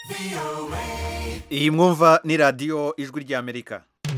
iyi mwumva ni radiyo ijwi ry'amerika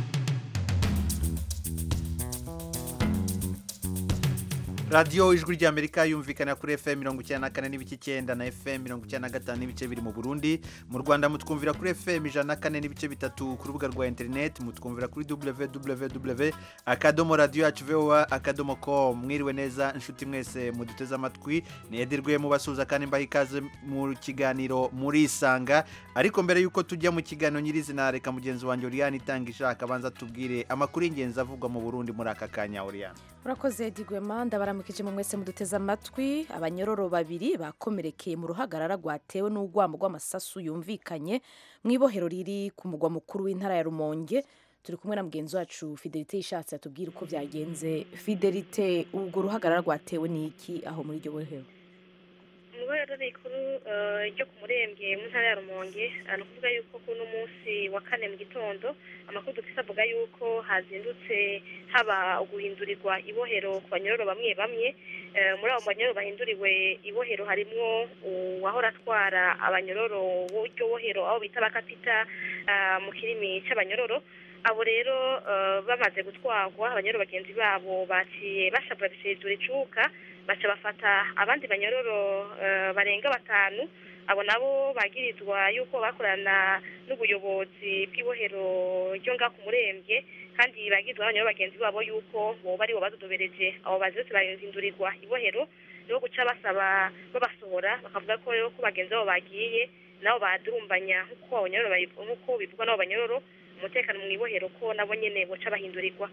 radiyo ijwi ry'amerika yumvikana kuri fm mirongo icyenda na kane n'ibice icyenda na fm mirongo icyenda na gatanu n'ibice biri mu burundi mu rwanda mutwumvira kuri fm ijana na kane n'ibice bitatu ku rubuga rwa interineti mutwumvira kuri www akadomo radiyo yacu voa akadomo com mwiriwe neza inshuti mwese muduteze amatwi nedirwe mubasuhuza kandi mbaha ikaze mu kiganiro murisanga ariko mbere y'uko tujya mu kiganiro nyirizina reka mugenzi wanjye oriyani itanga ishaka abanza tubwire amakuru y'ingenzi avugwa mu burundi muri aka kanya oriyani urakoze digwema ndabaramukije mu mwese muduteze amatwi abanyororo babiri bakomerekeye mu ruhagarara rwatewe n'urwamo rw'amasasu yumvikanye mu ibohero riri ku mugwa mukuru w'intara ya rumonge turi kumwe na mugenzi wacu fidelite ishatse atubwira uko byagenze fidelite urwo ruhagarara rwatewe n'iki aho muri iryo bohero ibohero rikuru ryo ku murembwe mu ntara ya rumonge ni ukuvuga yuko kuno munsi wa kane mu gitondo amakuru dufite avuga yuko hazindutse haba guhindurirwa ibohero ku banyororo bamwe bamwe muri abo banyororo bahinduriwe ibohero harimo uwahora atwara abanyororo b'iryo bohero aho bita bakapita mu kirimi cy'abanyororo abo rero bamaze gutwarwa abanyororo bagenzi babo baciye bashabura bisizura icuka baca bafata abandi banyororo barenga batanu abo nabo bagirizwa yuko bakorana n'ubuyobozi bw'ibohero ryo ngaho ku murembwe kandi bagirizwa n'abanyororo bagenzi babo yuko boba aribo badodobereje abo baziretse bahindurirwa ibohero niho guca basaba babasohora bakavuga ko rero ko bagenzi babo bagiye nabo badurumbanya nk'uko bivugwa n'abo banyororo umutekano mu ibohero ko nabo nyine boca bahindurirwa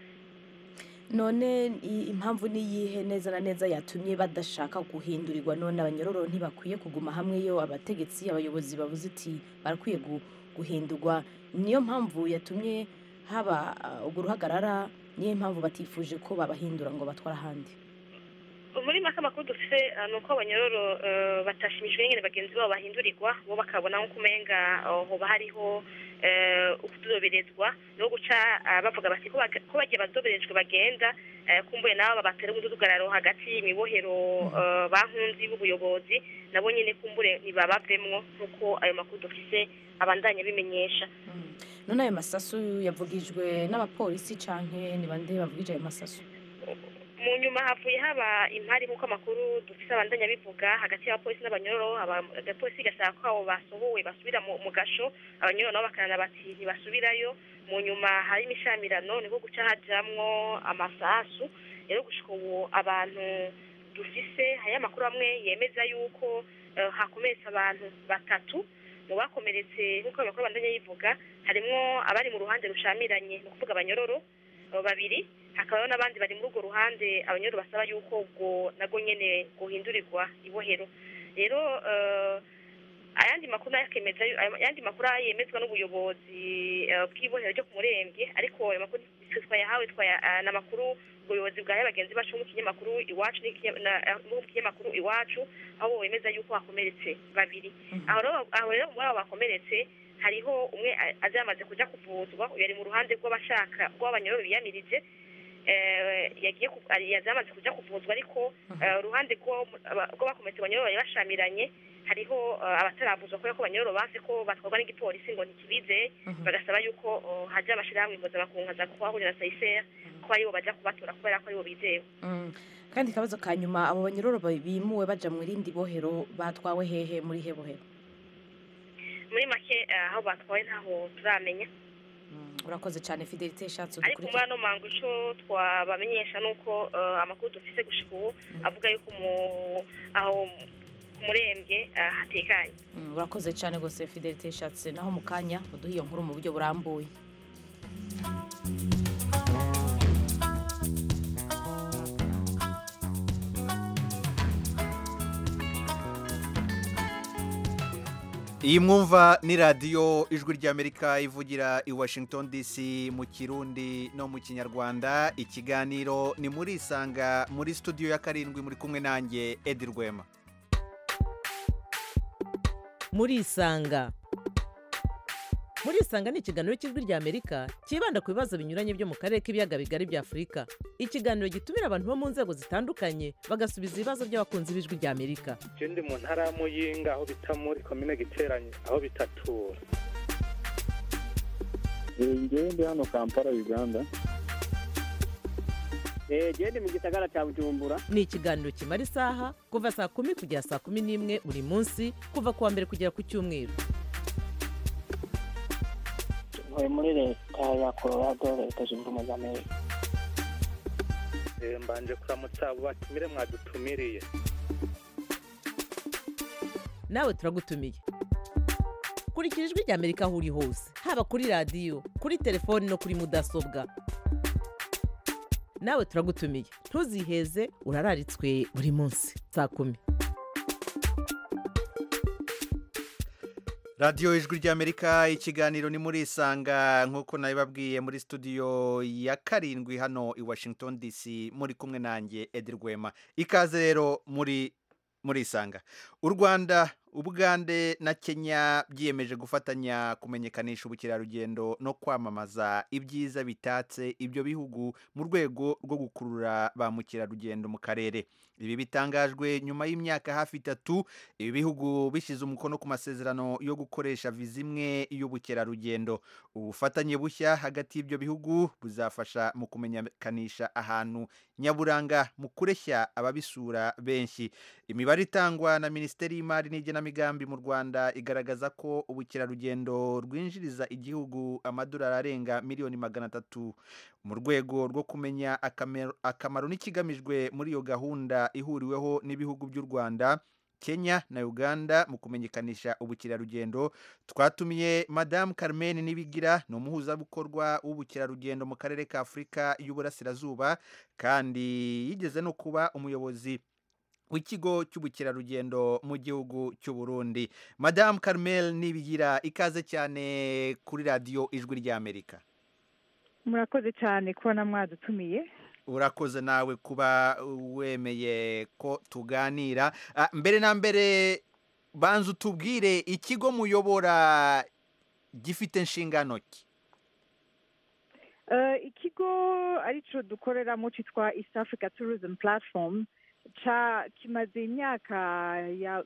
none impamvu niyihe neza na neza yatumye badashaka guhindurirwa none abanyororo ntibakwiye kuguma hamwe yo abategetsi abayobozi bavuze iti barakwiye guhindurwa niyo mpamvu yatumye haba urwo ruhagarara niyo mpamvu batifuje ko babahindura ngo batware ahandi muri make amakuru dufite ni uko abanyororo batashimishijwe nyine bagenzi babo bahindurirwa bo bakabona nk'uko umenga hoba hariho ukudoberezwa no guca bavuga bati ko bagiye badoberejwe bagenda kumbuye nabo babatera umudugararo hagati y'imibohero bankunzi b'ubuyobozi nabo nyine kumbure ntibabavemwo nk'uko ayo makuru dufite abandanya bimenyesha none ayo masasu yavugijwe n'abapolisi cyangwa ni bande bavugije ayo masasu mu nyuma havuye haba impari nk'uko amakuru dufite abandanya bivuga hagati y'abapolisi n'abanyororo abapolisi gasaba ko abo basohowe basubira mu gasho abanyororo nabo bakanana bati ntibasubirayo mu nyuma hari imishamirano niko guca hajamwo amasasu rero gushika ubu abantu dufise hariyo amakuru amwe yemeza yuko hakomeretse abantu batatu mu bakomeretse nk'uko amakuru abandanya yivuga harimwo abari mu ruhande rushamiranye ni ukuvuga abanyororo babiri hakabaho n'abandi bari muri urwo ruhande abanyororo basaba yuko ubwo nabwo nyine guhindurirwa ibohero rero ayandi makuru yakemeza ayandi makuru yemezwa n'ubuyobozi bw'ibohero ryo ku murembwe ariko ayo makuru twayahawe ni amakuru ubuyobozi bwahaye bagenzi bacu mu kinyamakuru iwacu mu kinyamakuru iwacu aho bemeza yuko hakomeretse babiri aho rero muri abo bakomeretse hariho umwe azamaze kujya kuvuzwa yari mu ruhande rw'abashaka rw'abanyororo biyamirije yagiye yazamaze kujya kuvuzwa ariko uruhande rw'abakomeretse abanyororo bari bashamiranye hariho abataravuzwa kubera ko abanyororo banse ko batwarwa n'igipolisi ngo ntikibizeye bagasaba yuko hajya amashyirahamwe mpuzamakungu nka za kuhahurira na sayisera ko aribo bajya kubatora kubera ko aribo bizewe kandi akabazo ka nyuma abo banyororo bimuwe baja mu rindi bohero batwawe hehe muri he bohero muri make aho batwaye ntaho turamenya urakoze cyane fidelite ishatse ariko muri ano mango icyo twabamenyesha ni uko amakuru dufite gushika ubu avuga yuko aho ku murembwe hatekanye urakoze cyane rwose fidelite ishatse naho mu kanya uduha iyo nkuru mu buryo burambuye iyi mwumva ni radiyo ijwi ry'amerika ivugira i washington dc mu kirundi no mu kinyarwanda ikiganiro ni muri isanga muri studio ya karindwi muri kumwe nanjye edi rwema muri isanga murisanga ni ikiganiro cy'ijwi ry'amerika cyibanda ku bibazo binyuranye byo mu karere k'ibiyaga bigari bya afurika ikiganiro gitumira abantu bo mu nzego zitandukanye bagasubiza ibibazo by'abakunzi b'ijwi ry'amerika je ndi mu ntara ya muyinga aho bita muri komine giteranye aho bitatura ngewe ndi hano kampala uganda gende mu gisagara cya bujumbura ni ikiganiro kimara isaha kuva saa kumi kugera saa kumi n'imwe buri munsi kuva ku wa mbere kugera ku cyumweru ntuye muri leta ya colorado leta zunze ubumwe za amerika Eh, mbanje kuramutsa abo batumire mwadutumiriye nawe turagutumiye kurikira ijwi ry'amerika aho uri hose haba kuri radiyo kuri telefoni no kuri mudasobwa nawe turagutumiye ntuziheze urararitswe buri munsi saa kumi radiyo ijwi ry'amerika ikiganiro ni muri isanga nk'uko nabibabwiye muri studio ya karindwi hano i washington dc muri kumwe nanjye edi rwema ikaze rero muri muri isanga u rwanda ubugande na kenya byiyemeje gufatanya kumenyekanisha ubukerarugendo no kwamamaza ibyiza bitatse ibyo bihugu mu rwego rwo gukurura ba mukerarugendo mu karere ibi bitangajwe nyuma y'imyaka hafi itatu ibi bihugu bishyize umukono ku masezerano yo gukoresha viza imwe y'ubukerarugendo ubufatanye bushya hagati y'ibyo bihugu buzafasha mu kumenyekanisha ahantu nyaburanga mu kureshya ababisura benshi imibare itangwa na minisiteri y'imari n'igenamigambi mu rwanda igaragaza ko ubukerarugendo rwinjiriza igihugu amadolari arenga miliyoni magana atatu mu rwego rwo kumenya akamero- akamaro n'ikigamijwe muri iyo gahunda ihuriweho n'ibihugu by'u rwanda kenya na uganda mu kumenyekanisha ubukerarugendo twatumiye madamu carmen nibigira ni umuhuzabikorwa w'ubukerarugendo mu karere ka afurika y'uburasirazuba kandi yigeze no kuba umuyobozi w'ikigo cy'ubukerarugendo mu gihugu cy'u Burundi madamu carmel nibigira ikaze cyane kuri radiyo ijwi ry'amerika murakoze cyane kubona mwadutumiye urakoze nawe kuba wemeye ko tuganira Ah, mbere na mbere banza utubwire ikigo muyobora gifite inshingano ki Eh, ikigo aricyo dukoreramo cyitwa east africa tourism platform ca kimaze imyaka ya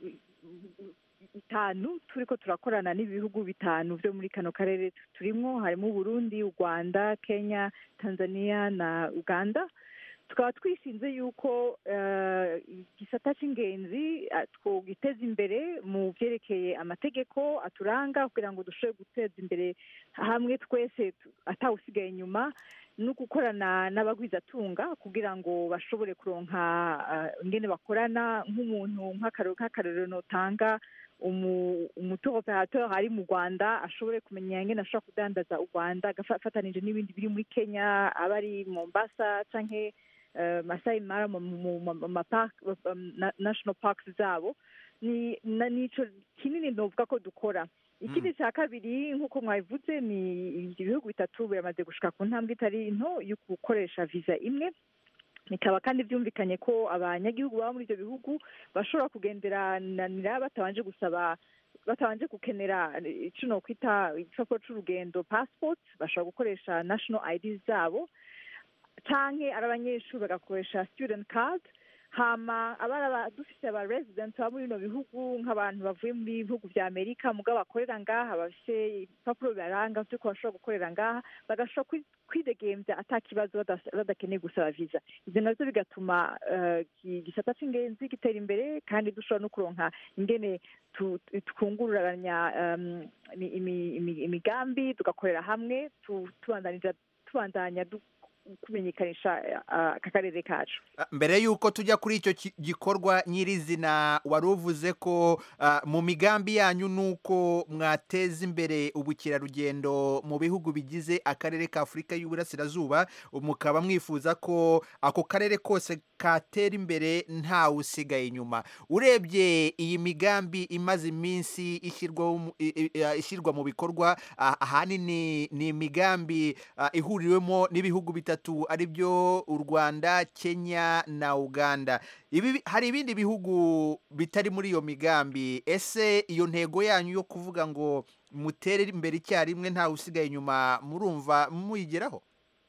itanu turiko turakorana n'ibihugu bitanu byo muri kano karere turimo harimo uburundi u rwanda kenya tanzania na uganda tukaba twishinze yuko eh, igisata cy'ingenzi eh, twogiteza imbere mu byerekeye amategeko aturanga kugira ngo dushobore guteza imbere hamwe twese tu- atawusigaye inyuma no gukorana n'abagwizatunga kugira ngo bashobore kuronka eh, ingene bakorana nk'umuntu nk'akaro- nk'akarorero notanga umu- umutour operateur ari mu rwanda ashobore kumenya ingene ashobora kudandaza u rwanda agafatanije n'ibindi biri muri kenya aba ari mombasa canke eh, masai mara mu mu- mu- mu mapark um, na- national parks zabo ni na- nico kinini novuga ko dukora ikindi cya kabiri nk'uko mwabivuze ni ibyo bihugu bitatu biramaze gushika ku ntambwe itari nto yo gukoresha viza imwe bikaba kandi byumvikanye ko abanyagihugu baba muri ibyo bihugu bashobora kugenderanira batabanje gusaba batabanje gukenera icyo nokwita igipapuro c'urugendo passport bashobora gukoresha national ID zabo canke ari abanyeshuri bagakoresha student card hama abari aba- dufise aba resident baba muri bino bihugu nk'abantu bavuye mu bihugu vya amerika mugabo bakorera ngaha bafise ibipapuro bibaranga vy'uko bashobora gukorera ngaha bagashobora kwi- kwidegemvya ata kibazo badas- badakeneye gusaba visa ivyo navyo bigatuma eh, iki gisata c'ingenzi gitera imbere kandi dushobora no kuronka ingene tu- tu- twungururanya em, imi- imi- imi- imigambi tugakorera hamwe tu- tubandanija tubandanya du- kumenyekanisha eh, aka karere kacu Ah, mbere y'uko tujya kuri icyo ki- gikorwa nyirizina wari uvuze ko ah, mu migambi yanyu ni uko mwateza imbere ubukerarugendo mu bihugu bigize akarere ka afurika y'uburasirazuba mukaba mwifuza ko ako karere kose katera imbere ntawe usigaye inyuma urebye iyi migambi imaze iminsi ishyirwaho mu- i- i- ah, ishyirwa mu bikorwa ah, ahanini ni imigambi ah, ihuriwemo n'ibihugu bitatu bitatu ari byo u rwanda kenya na uganda ibi hari ibindi bihugu bitari muri iyo migambi ese iyo ntego yanyu yo kuvuga ngo mutere imbere icyarimwe ntawe usigaye inyuma murumva muyigeraho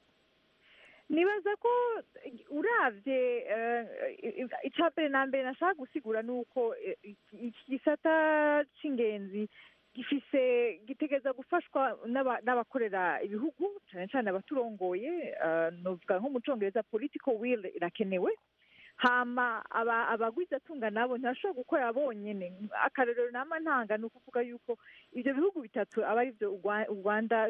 nibaza ko urabye icya mbere na mbere nashaka gusigura ni uko iki gisata cy'ingenzi gifise gitegereza gufashwa n'abakorera ibihugu cyane cyane abaturongoye nuvuga nko mu cyongereza political will irakenewe hama abagwizatunga nabo ntibashobora gukora bonyine akarorero nama ntanga ni ukuvuga yuko ibyo bihugu bitatu aba ari byo u rwanda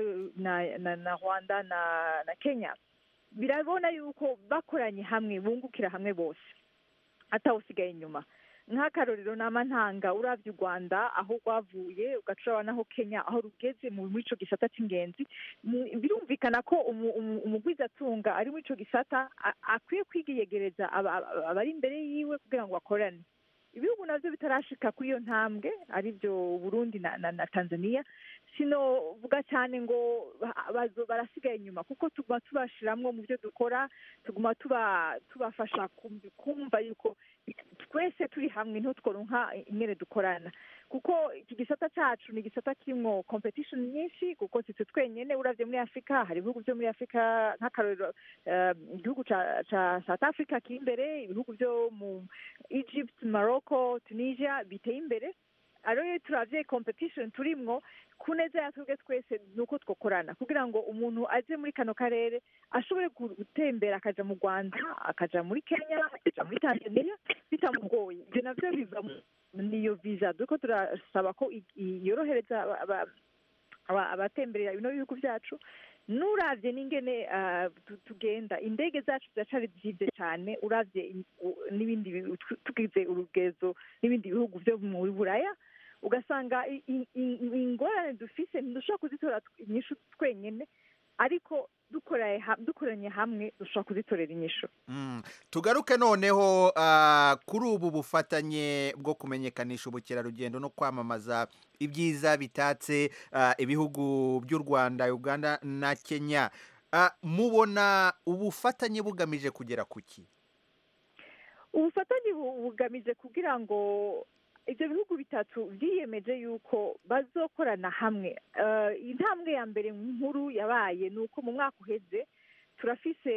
na rwanda na kenya birabona yuko bakoranye hamwe bungukira hamwe bose atawusigaye inyuma nk'akarorero nama ntanga urabye u rwanda aho rwavuye ugaca naho kenya aho rugeze muri icyo gisata cy'ingenzi birumvikana ko umugwizatunga ari muri icyo gisata akwiye kwiyegereza abari imbere yiwe kugira ngo bakorane ibihugu nabyo bitarashika kuri iyo ntambwe ari byo burundi na tanzania sinovuga cyane ngo barasigaye inyuma kuko tuguma tubashiramwo mu byo dukora tuguma tubafasha kumva yuko twese turi hamwe ntitworonka ingene dukorana kuko iki gisata cyacu ni igisata kirimo competition nyinshi kuko si twe twenyine uravye muri afurika hari ibihugu byo muri afurika nk'akarorero igihugu ca south africa kiri imbere ibihugu byo mu egypt morocco tunisia biteye imbere rero iyo turavye competition turimwo ku neza ya twebwe twese ni uko twakorana kugira ngo umuntu aje muri kano karere ashobore gutembera akaja mu rwanda akaja muri kenya akaja muri tanzania bitamugoye ibyo navyo biva niyo visa duko turasaba ko yorohereza abatemberera bino bihugu byacu nuravye n'ingene tugenda indege zacu ziracari zivye cyane uravye n'ibindi tugize urugezo n'ibindi bihugu vyo muri buraya ugasanga ingorane dufise ntidushobora kuzitora inyishu twenyine ariko dukoranye hamwe dushobora kuzitorera inyishu tugaruke noneho kuri ubu bufatanye bwo kumenyekanisha ubukerarugendo no kwamamaza ibyiza bitatse ibihugu by'u rwanda uganda na kenya mubona ubufatanye bugamije kugera ku ki ubufatanye bugamije kugira ngo ibyo bihugu bitatu byiyemeje yuko bazokorana hamwe intambwe ya mbere nkuru yabaye ni uko mu mwaka uheze turafise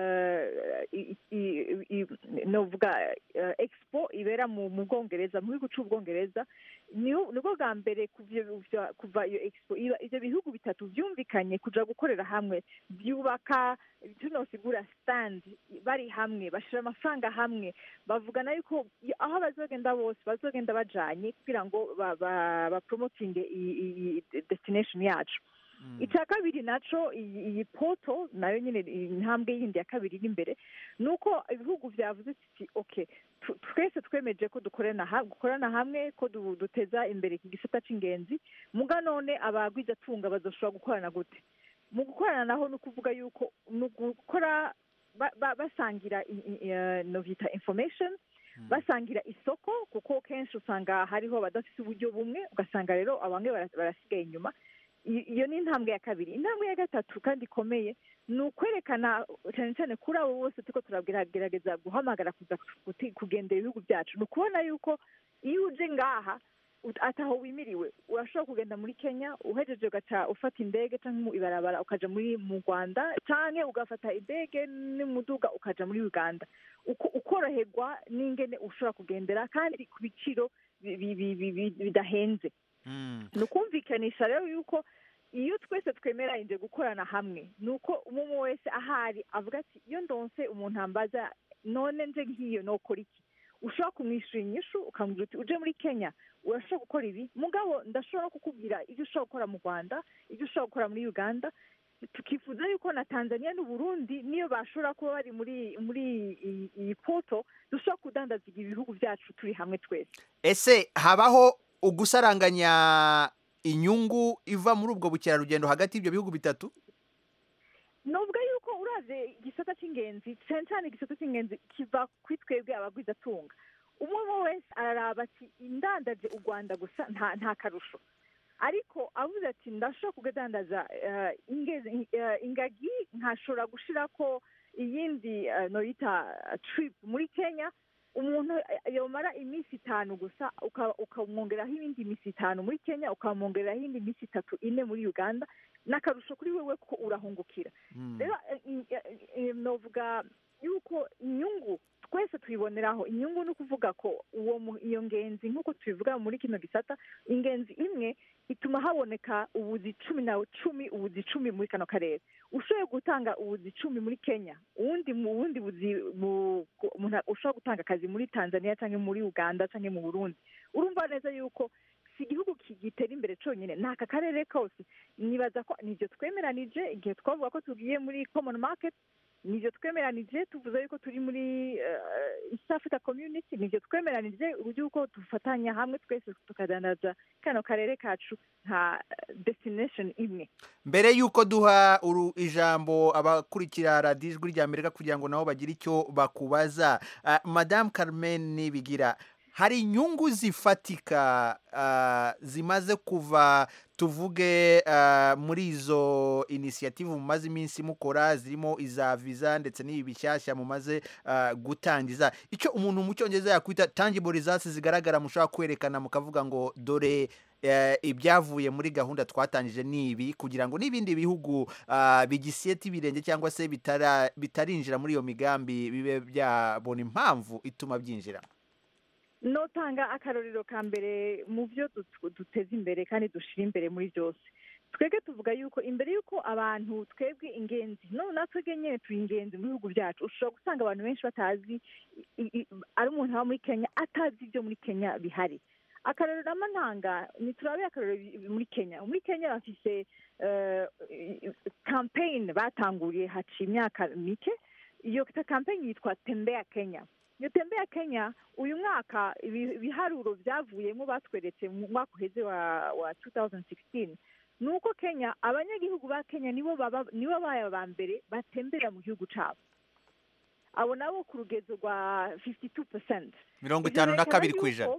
novuga expo ibera mu bwongereza mu gihugu cy'ubwongereza nibwo bwa mbere kuva iyo expo ibyo bihugu bitatu byumvikanye kuja gukorera hamwe byubaka tunosigura stand bari hamwe bashira amafaranga hamwe bavugana yuko aho bazogenda bose bazogenda bajanye kugira ngo bapromotinge iyi destination yacu icya kabiri naco iyi poto nayo nyine intambwe yindi ya kabiri iri imbere ni uko ibihugu byavuze ati oke twese twemeje ko dukorana hamwe ko duteza imbere iki gisata cy'ingenzi muga none abagwizatunga bazoshobora gukorana gute mu gukorana naho ni ukuvuga yuko ni ugukora basangira novita information basangira isoko kuko kenshi usanga hariho abadafite uburyo bumwe ugasanga rero bamwe barasigaye inyuma iyo ni intambwe ya kabiri intambwe ya gatatu kandi ikomeye ni ukwerekana cyane cyane kuri abo bose turiko turagerageza guhamagara kuza kugendera ibihugu byacu ni ukubona yuko iyo uje ngaha ataho wimiriwe urashobora kugenda muri kenya uhejeje ugaca ufata indege cyangwa mu ibarabara ukaja muri mu rwanda cyangwa ugafata indege n'umuduga ukaja muri uganda ukoroherwa n'ingene ushobora kugendera kandi ku biciro bidahenze ni ukumvikanisha rero yuko iyo twese twemeranyije gukorana hamwe ni uko umwe wese ahari avuga ati iyo ndonse umuntu ambaza none nje nk'iyo nokora iki ushobora kumwishyura inyishu ukamubwira uti uje muri kenya urashobora gukora ibi mugabo ndashobora no kukubwira ibyo ushobora gukora mu rwanda ibyo ushobora gukora muri uganda tukifuza yuko na tanzania n'uburundi niyo bashobora kuba bari muri muri iyi poto dushobora kudandaza ibihugu byacu turi hamwe twese ese habaho ugusaranganya inyungu iva muri ubwo bukerarugendo hagati y'ibyo bihugu bitatu nubwo yuko uraze igisata cy'ingenzi cyane cyane igisata cy'ingenzi kiva kuri twebwe abagwizatunga umwe wese araraba ati indandaje u rwanda gusa nta karusho ariko avuze ati ndashobora kugadandaza eh, ingezi- eh, ingagi nkashobora gushira ko iyindi eh, noyita trip muri kenya umuntu eh, yomara iminsi itanu gusa uka- ukamwongeraho ibindi minsi itanu muri kenya ukamwongeraho iyindi minsi itatu ine muri uganda n'akarusho kuri wewe ko urahungukira rero eh, eh, eh, novuga yuko inyungu twese tuyiboneraho inyungu ni ukuvuga ko uwo mu- iyo ngenzi nk'uko tubivuga muri kino gisata ingenzi imwe ituma haboneka ubuzi cumi na cumi ubuzi cumi muri kano karere ushoboye gutanga ubuzi cumi muri kenya uwundi mu bundi buzi mu- ku- umuntu ushobora gutanga akazi muri tanzania cyangwa muri uganda cyangwa mu burundi urumva neza yuko si igihugu ki- gitera imbere cyonyine ni aka karere kose nibaza ko nibyo twemeranije igihe twavuga ko tugiye muri common market nibyo twemeranije tuvuze yuko turi muri eh, east africa community nibyo twemeranije yuko dufatanya hamwe twese tukadandaza kano karere kacu nka eh, destination imwe mbere y'uko duha uru ijambo abakurikira radiyo ijwi rya amerika kugira ngo nabo bagire icyo bakubaza Ah, madamu carmen nibigira hari inyungu zifatika ah, zimaze kuva tuvuge ah, muri izo inisiyative mumaze iminsi mukora zirimo iza viza ndetse n'ibi bishyashya mumaze ah, gutangiza icyo umuntu mu cyongereza yakwita tangible results zigaragara mushobora kwerekana mukavuga ngo dore eh, ibyavuye muri gahunda twatangije ni ibi kugira ngo n'ibindi bihugu ah, bigisiyete ibirenge cyangwa se bitara- bitarinjira muri iyo migambi bibe byabona impamvu ituma byinjira notanga akarorero ka mbere mu byo dut- duteza imbere kandi dushyira imbere muri byose twebwe tuvuga yuko imbere y'uko abantu twebwe ingenzi no natwe nyine turi ingenzi mu bihugu byacu ushobora gusanga abantu benshi batazi i- i- ari umuntu aba muri kenya atazi ibyo muri kenya bihari akarorero n'amantanga ni turabe akarorero bi- muri kenya muri kenya bafise campaign batanguriye haciye imyaka mike iyo campaign yitwa tembea kenya iyo tembea kenya uyu mwaka ibi- ibiharuro byavuyemo batweretse mu mwaka uheze wa wa 2016 ni uko kenya abanyagihugu ba kenya nibo baba nibo babaye aba mbere batembera mu gihugu cyabo abo nabo ku rugezo rwa 52 percent mirongo itanu na kabiri ku ijana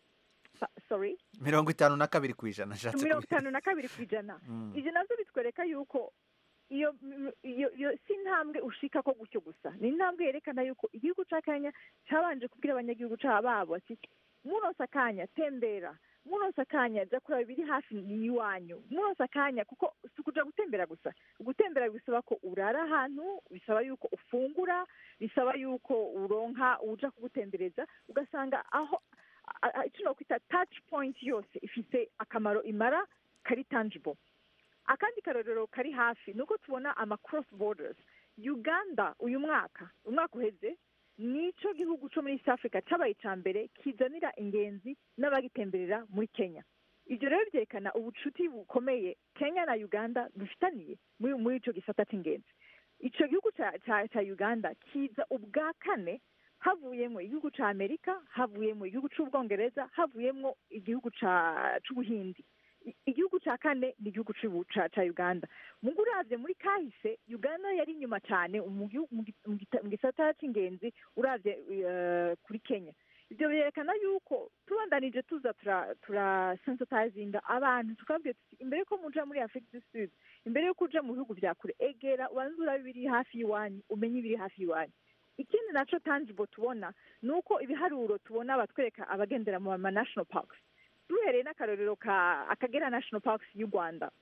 sorry mirongo itanu na kabiri ku ijana nashatse mirongo kubi- itanu na kabiri ku ijana Mm. ibyo nabyo bitwereka yuko iyo iyo iyo si intambwe ushika ko gutyo gusa ni intambwe yerekana yuko igihugu cya kenya cyabanje kubwira abanyagihugu cya babo ati muronse akanya tembera muronse akanya jya kureba ibiri hafi y'iwanyu muronse akanya kuko si ukuja gutembera gusa gutembera bisaba ko urara ahantu bisaba yuko ufungura bisaba yuko uronka uja kugutembereza ugasanga aho a- a- icyo nokwita touch point yose ifite akamaro imara kari tangible akandi karorero kari hafi ni uko tubona ama cross borders uganda uyu mwaka umwaka uheze nicyo gihugu cyo muri east africa cyabaye icya mbere kizanira ingenzi n'abagitemberera muri kenya ibyo rero byerekana ubucuti bukomeye kenya na uganda bifitaniye muri muri icyo gisata cy'ingenzi icyo gihugu cya cya- cya uganda kiza ubwa kane havuyemo igihugu cya amerika havuyemo igihugu cy'ubwongereza havuyemo igihugu cya- cy'ubuhindi I- igihugu cya kane ni igihugu cy'ubu- cya cya uganda mu uravye muri kahise uganda yari inyuma cyane mu gihu- mu gi- mu gita- mu gisata cy'ingenzi uravye eh, kuri kenya ibyo byerekana yuko tubandanije tuza tura tura sensitizinga abantu tukabwira tuti imbere yuko muja muri afurika du sud imbere yuko uja mu bihugu bya kure egera ubanze urabe ibiri hafi y'iwanyu umenye ibiri hafi y'iwanyu ikindi naco tangible tubona ni uko ibiharuro tubona batwereka abagendera mu ma national parks duhereye n'akarorero ka akagera national parks y'u rwanda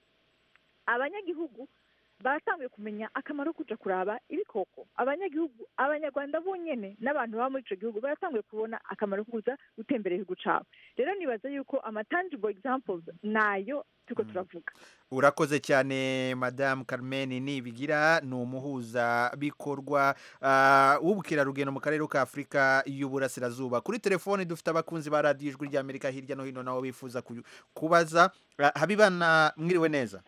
abanyagihugu baratanguye kumenya akamaro ko kuja kuraba ibikoko abanyagihugu abanyarwanda bonyene n'abantu baba muri ico gihugu baratanguye kubona akamaro ko kuza gutembera igihugu cabo rero nibaza yuko ama tangible examples nayo turiko turavuga urakoze cyane madamu carmen nibigira ni umuhuzabikorwa ah, w'ubukerarugendo mu karere ka afurika y'uburasirazuba kuri telefoni dufite abakunzi ba radiyo ijwi ry'amerika hirya no hino nabo bifuza ku- kubaza Ah, habibana mwiriwe neza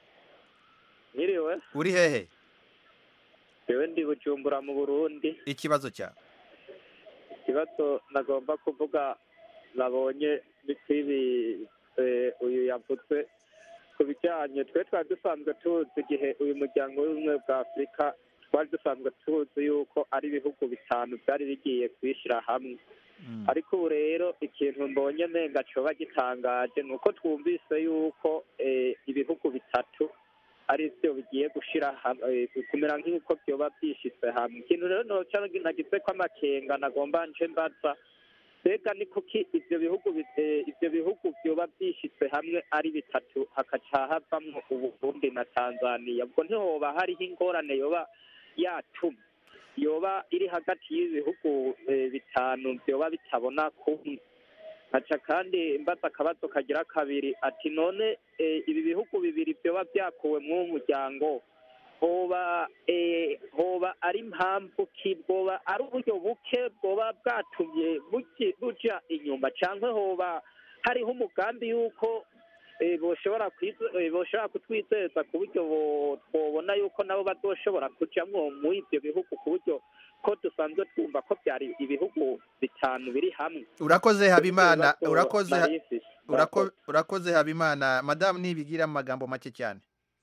Nyiriwe, uri hehe jewe ndi Bujumbura mu Burundi. ikibazo cyawe Ikibazo nagomba kuvuga nabonye ni kwibi eh, uyu yavuze ku bijyanye twe twari dusanzwe tuzi igihe uyu muryango w'ubumwe bwa Afurika twari dusanzwe tuzi yuko ari ibihugu bitanu byari bigiye kwishyira hamwe ariko ubu rero ikintu mbonye menga coba gitangaje ni uko twumvise yuko eh, ibihugu bitatu ari byo bigiye gushira hamwe eh, kumera nk'uko byoba byishitse hamwe ikintu rero noca nagize ko amakenga nagomba nje mbaza mbega ni kuki ivyo bihugu bi- eh, ivyo bihugu vyoba vyishitse hamwe ari bitatu hakaca havamwo uburundi na tanzaniya ubwo ntihoba hariho ingorane yoba yatumye yoba iri hagati y'ibihugu eh, bitanu vyoba bitabona kumwe nkaca kandi mbaza akabazo kagira kabiri ati none eh, ibi bihugu bibiri vyoba vyakuwe mw'uwo muryango hoba eh, hoba ari impamvu ki bwoba ari uburyo buke bwoba bwatumye buki- buja inyuma canke hoba hariho umugambi yuko eh, boshobora kwize- eh, boshobora kutwizeza ku buryo bo- twobona yuko nabo bazoshobora kujamwo muri ivyo bihugu ku buryo ko dusanzwe twumva ko byari ibihugu bitanu biri hamwe urakoze habimana Ibibazo urakoze ha- nari mfise. urako- urakoze habimana madamu nibigira mu magambo make cyane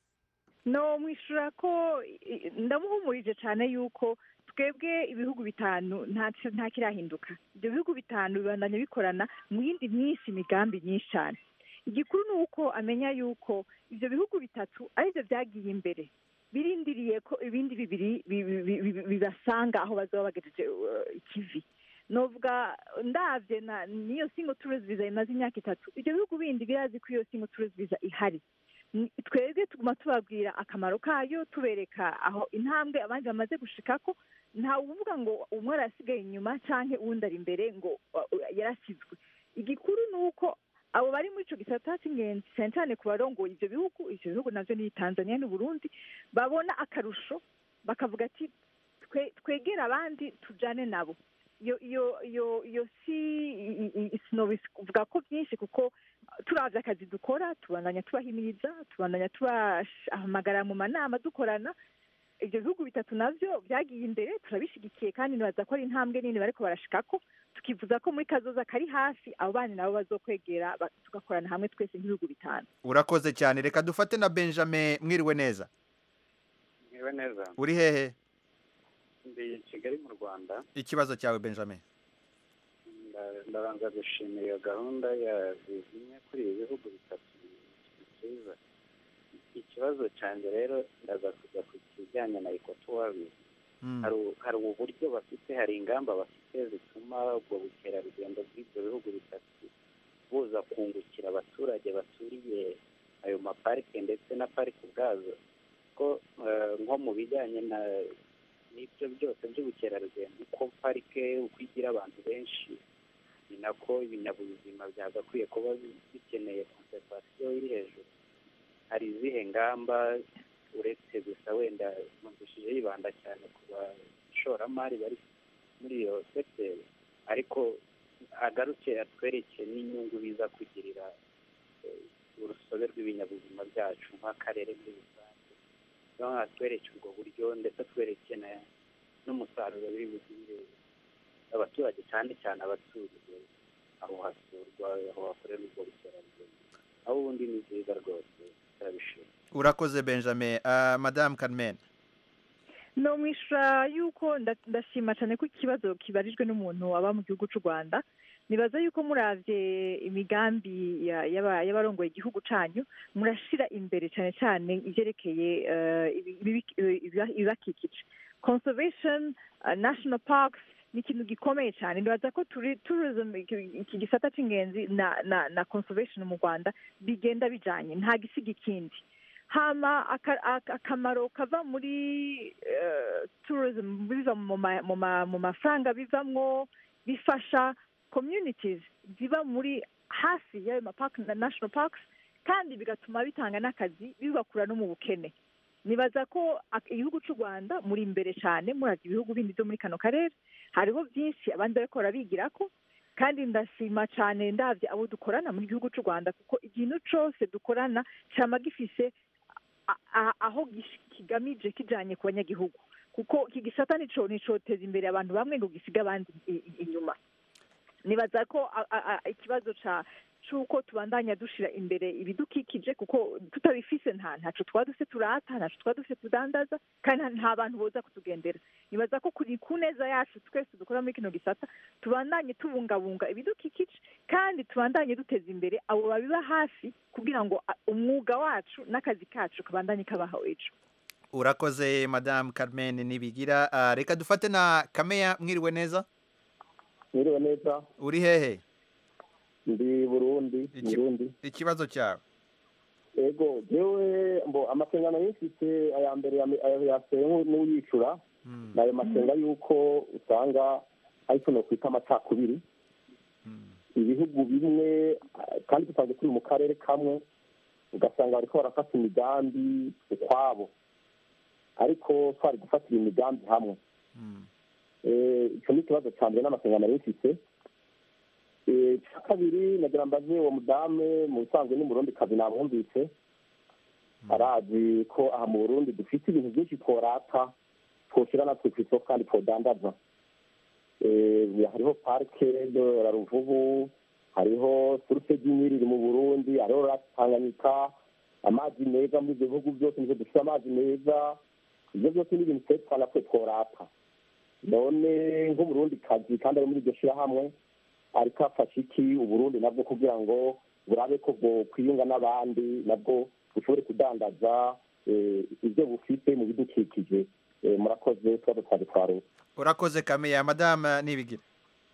no mwishura ko i- i- ndamuhumurije cyane yuko twebwe ibihugu bitanu nta nta kirahinduka ibyo bihugu bitanu bibandanya bikorana mu yindi myinshi imigambi myinshi cyane igikuru ni uko amenya yuko ibyo bihugu bitatu aribyo byagiye imbere birindiriye ko ibindi bibiri bi- bi- bi- bi- bibasanga aho bazaba bagejeje uh, ikivi novuga ndabye na niyo single tourist visa imaze imyaka itatu ibyo bihugu bindi birazi ko iyo single tourist visa ihari Ni- twebwe tuguma tubabwira akamaro kayo tubereka aho intambwe abandi bamaze gushikako ntawe uvuga ngo umwe arasigaye inyuma canke uwundi ari imbere ngo uh, uh, yarasizwe igikuru ni uko abo bari muri ico gisata c'ingenzi cane cane ku barongoye ivyo bihugu ivyo bihugu navyo ni tanzania n'uburundi babona akarusho bakavuga ati twe twegera abandi tujane nabo iyo iyo iyo iyo si i- i- i- sinobivuga ko byinshi kuko turavye akazi dukora tubandanya tubahimiriza tubandanya tubahamagara mu manama dukorana ibyo bihugu bitatu navyo byagiye imbere turabishigikiye kandi nibaza ko ari intambwe nini bariko barashikako tukivuza ko muri kazoza kari hafi abo bana nabo bazokwegera ba- tugakorana hamwe twese nk'ibihugu bitanu urakoze cyane reka dufate na benjamin mwiriwe neza Mwiwe neza uri hehe ndi kigali mu rwanda ikibazo cyawe benjamin Nda- ndabanza gushimira iyo gahunda ya zimwe kuri ibi bihugu bitatu byiza ikibazo cyanjye rero ndaza kujya ku kijyanye na ekotuwabi hari u- hari uburyo bafite hari ingamba bafite zituma ubwo bukerarugendo bw'ibyo bihugu bitatu buza kungukira abaturage baturiye ayo maparike ndetse na parike ubwazo ko eh, nko mu bijyanye na n'ibyo byose by'ubukerarugendo uko parike uko igira abantu benshi ni nako ibinyabuzima byagakwiye kuba bi- bikeneye konservasiyo iri hejuru hari izihe ngamba uretse gusa wenda numvishije yibanda cyane ku bashoramari bari muri iyo sekiteri ariko agaruke atwereke n'inyungu biza kugirira eh, urusobe rw'ibinyabuzima byacu nk'akarere muri rusange niyo atwereke ubwo buryo ndetse atwereke na- n'umusaruro biri bugirire abaturage cyane cyane abaturiye aho hasurwa aho hakorerwa ubwo bukerarugendo aho ubundi ni byiza rwose turabishima urakoze benjamin Ah, madamu carmen no mwishura yuko nda- ndashima cyane ko ikibazo kibarijwe n'umuntu aba mu gihugu cy'u rwanda nibaza yuko muravye imigambi ya- y'aba- y'abarongoye igihugu canyu murashira imbere cyane cyane ivyerekeye eh, ibi- ibi- ibi- ibibakikije conservation uh, national parks ni ikintu gikomeye cyane nibaza ko turi tourism iki- iki gisata c'ingenzi na na na conservation mu rwanda bigenda bijanye nta gisiga ikindi hama aka- aka- akamaro kava muri eh, tourism biva mu ma- mu ma- mu mafaranga bivamwo bifasha communities ziba muri hafi y'ayo mapark na national parks kandi bigatuma bitanga n'akazi bibakura no mu bukene nibaza ko ak- igihugu cy'u rwanda muri imbere cyane muravye ibihugu bindi byo muri kano karere hariho byinshi abandi bariko barabigirako kandi ndashima cyane ndavye abo dukorana mu gihugu cy'u rwanda kuko ikintu cose dukorana cama gifise a- a- aho gish- kigamije kijanye ku banyagihugu kuko iki gisata nico nicoteza imbere abantu bamwe ngo gisiga abandi i- i- inyuma nibaza ko a- a- a- ikibazo ca c'uko tubandanya dushira imbere ibidukikije kuko tutabifise nta ntaco twaba dufise turata ntaco twaba dufise tudandaza kandi nta- nta bantu boza kutugendera nibaza ko kuri ku neza yacu twese dukora muri kino gisata tubandanye tubungabunga ibidukikije kandi tubandanye duteza imbere abo babiba hafi kugira ngo a- umwuga wacu n'akazi kacu kabandanye kabaho ejo urakoze madamu carmen nibigira Ah, reka dufate na kameya mwiriwe neza mwiriwe neza uri hehe ndi burundi Iki- burundi ikibazo cyawe ego jewe mbo amasengano yifise aya mbere ya- aya yasewe n'uyicura nayo masenga yuko usanga ariko no kwita amacakubiri ibihugu bimwe ah, kandi dusanzwe turi mu karere kamwe ugasanga bariko barafata imigambi ukwabo ariko twari gufatira imigambi hamwe Eh, ico ni ikibazo ca mbere n'amasengano yifise Eh, icya kabiri nagira mbaze uwo mudame mu bisanzwe ni murundi kazi namwumvise arazi ko aha mu burundi dufite ibintu byinshi tworata twoshyira natwe ku isoko kandi twodandaza Eh, hariho parike de la ruvubu hariho suruse ry'inyiri iri mu burundi hariho rasi tanganyika amazi meza muri ibyo bihugu byose nivyo dufite amazi meza ibyo byose ni ibintu twe twanatwe tworata none nk'umurundi kazi kandi ari muri iryo shyirahamwe ariko afashe iki uburundi nabwo kugira ngo burabe ko bwokwiyunga n'abandi nabwo bushobore kudandaza eh, ibyo bufite mu bidukikije Eh, murakoze tuba twari twaruka urakoze kameya madamu nibigira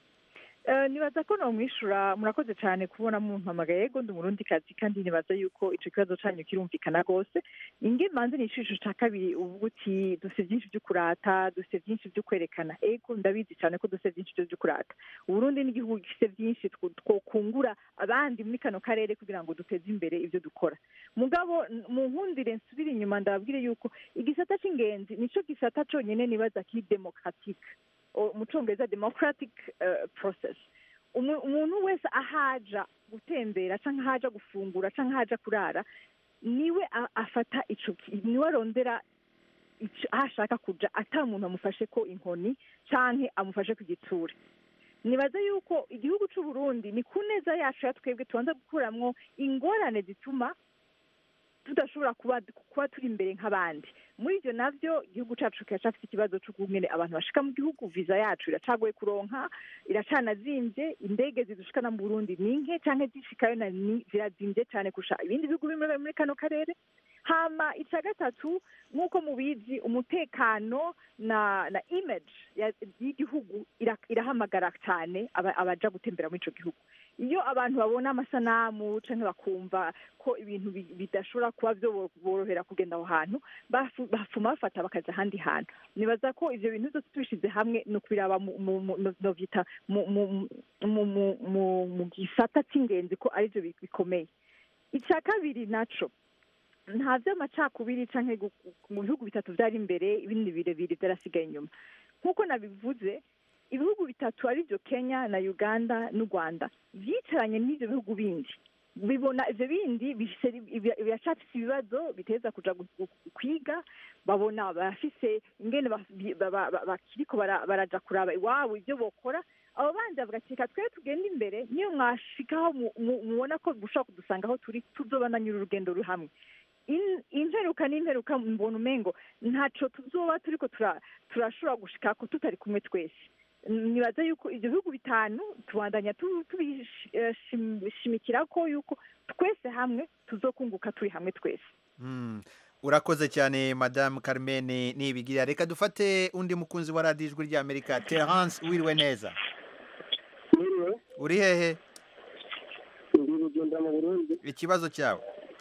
Eh, nibaza ko nomwishura murakoze cyane kubona mumpamagaye yego ndi umurundi kazi kandi nibaza yuko ico kibazo canyu kirumvikana rwose inge manze n'ishusho ca kabiri uvuga uti dufite byinshi vyo kurata dufite byinshi vyo kwerekana ego ndabizi cyane ko dufite byinshi vyo kurata uburundi ni igihugu gifite byinshi two- twokungura abandi muri kano karere kugira ngo duteze imbere ivyo dukora mugabo n- mu nkundire nsubire inyuma ndababwire yuko igisata c'ingenzi nico gisata conyene nibaza kiri demokratique o- mu congereza democratic eh, process Umu- umuntu wese ahaja gutembera canke ahaja gufungura canke ahaja kurara niwe a- afata ico ki- niwe arondera ico- aho ashaka kuja ata muntu amufashe ko inkoni canke amufashe ku gitsure nibaza yuko igihugu c'uburundi ni ku neza yacu ya twebwe tubanza gukuramwo ingorane zituma tudashobora kuba kuba turi imbere nk'abandi muri ibyo navyo igihugu cacu kiracafite ikibazo c'ukungene abantu bashika mu gihugu viza yacu iracagoye kuronka iracanazimvye indege zidushikana mu burundi ni nke canke zishikayo na ni zirazimvye cane kurusha ibindi bihugu bimwe muri kano karere hama ica gatatu nk'uko mubizi umutekano na na image ya- y'igihugu ira- irahamagara cyane aba- abaja gutembera muri ico gihugu iyo abantu babona amasanamu canke bakumva ko ibintu bi- bidashobora kuba borohera kugenda aho hantu bafu- bafuma bafata bakaja ahandi hantu nibaza ko ivyo bintu byose tubishize hamwe ni ukubiraba mu- mu- mu- no- novyita mu- mu- mu- mu- mu- mu gisata c'ingenzi ko arivyo bi- bikomeye ica kabiri naco nta vy'amacakubiri canke gu- mu bihugu bitatu vyari imbere ibindi birebire vyarasigaye inyuma nk'uko nabivuze ibihugu bitatu arivyo kenya na uganda n'u rwanda vyicaranye n'ivyo bihugu bindi bibona ivyo bindi bifise- ibi- biracafise ibibazo biteza kuja gu- gu- kwiga babona barafise ingene ba- bi- ba- ba- ba- bakiriko bara- baraja kuraba iwabo ivyo bokora abo bandi bavuga ati reka twebwe tugende imbere niyo mwashikaho mu- mu- mubona ko mushobora kudusanga aho turi tuzobananyura urugendo ruri hamwe In- imperuka n'imperuka mbona umengo ntaco tuzoba turiko tura- turashobora gushikako tutari kumwe twese nibaza yuko ibyo bihugu bitanu tubandanya tu- tubishimikira ko yuko twese hamwe tuzokunguka turi hamwe twese Mm. urakoze cyane madamu carmen nibigira reka dufate undi mukunzi wa radiyo ijwi ry'amerika terence wiriwe neza uri hehe ndi rugenda mu burundi ikibazo cyawe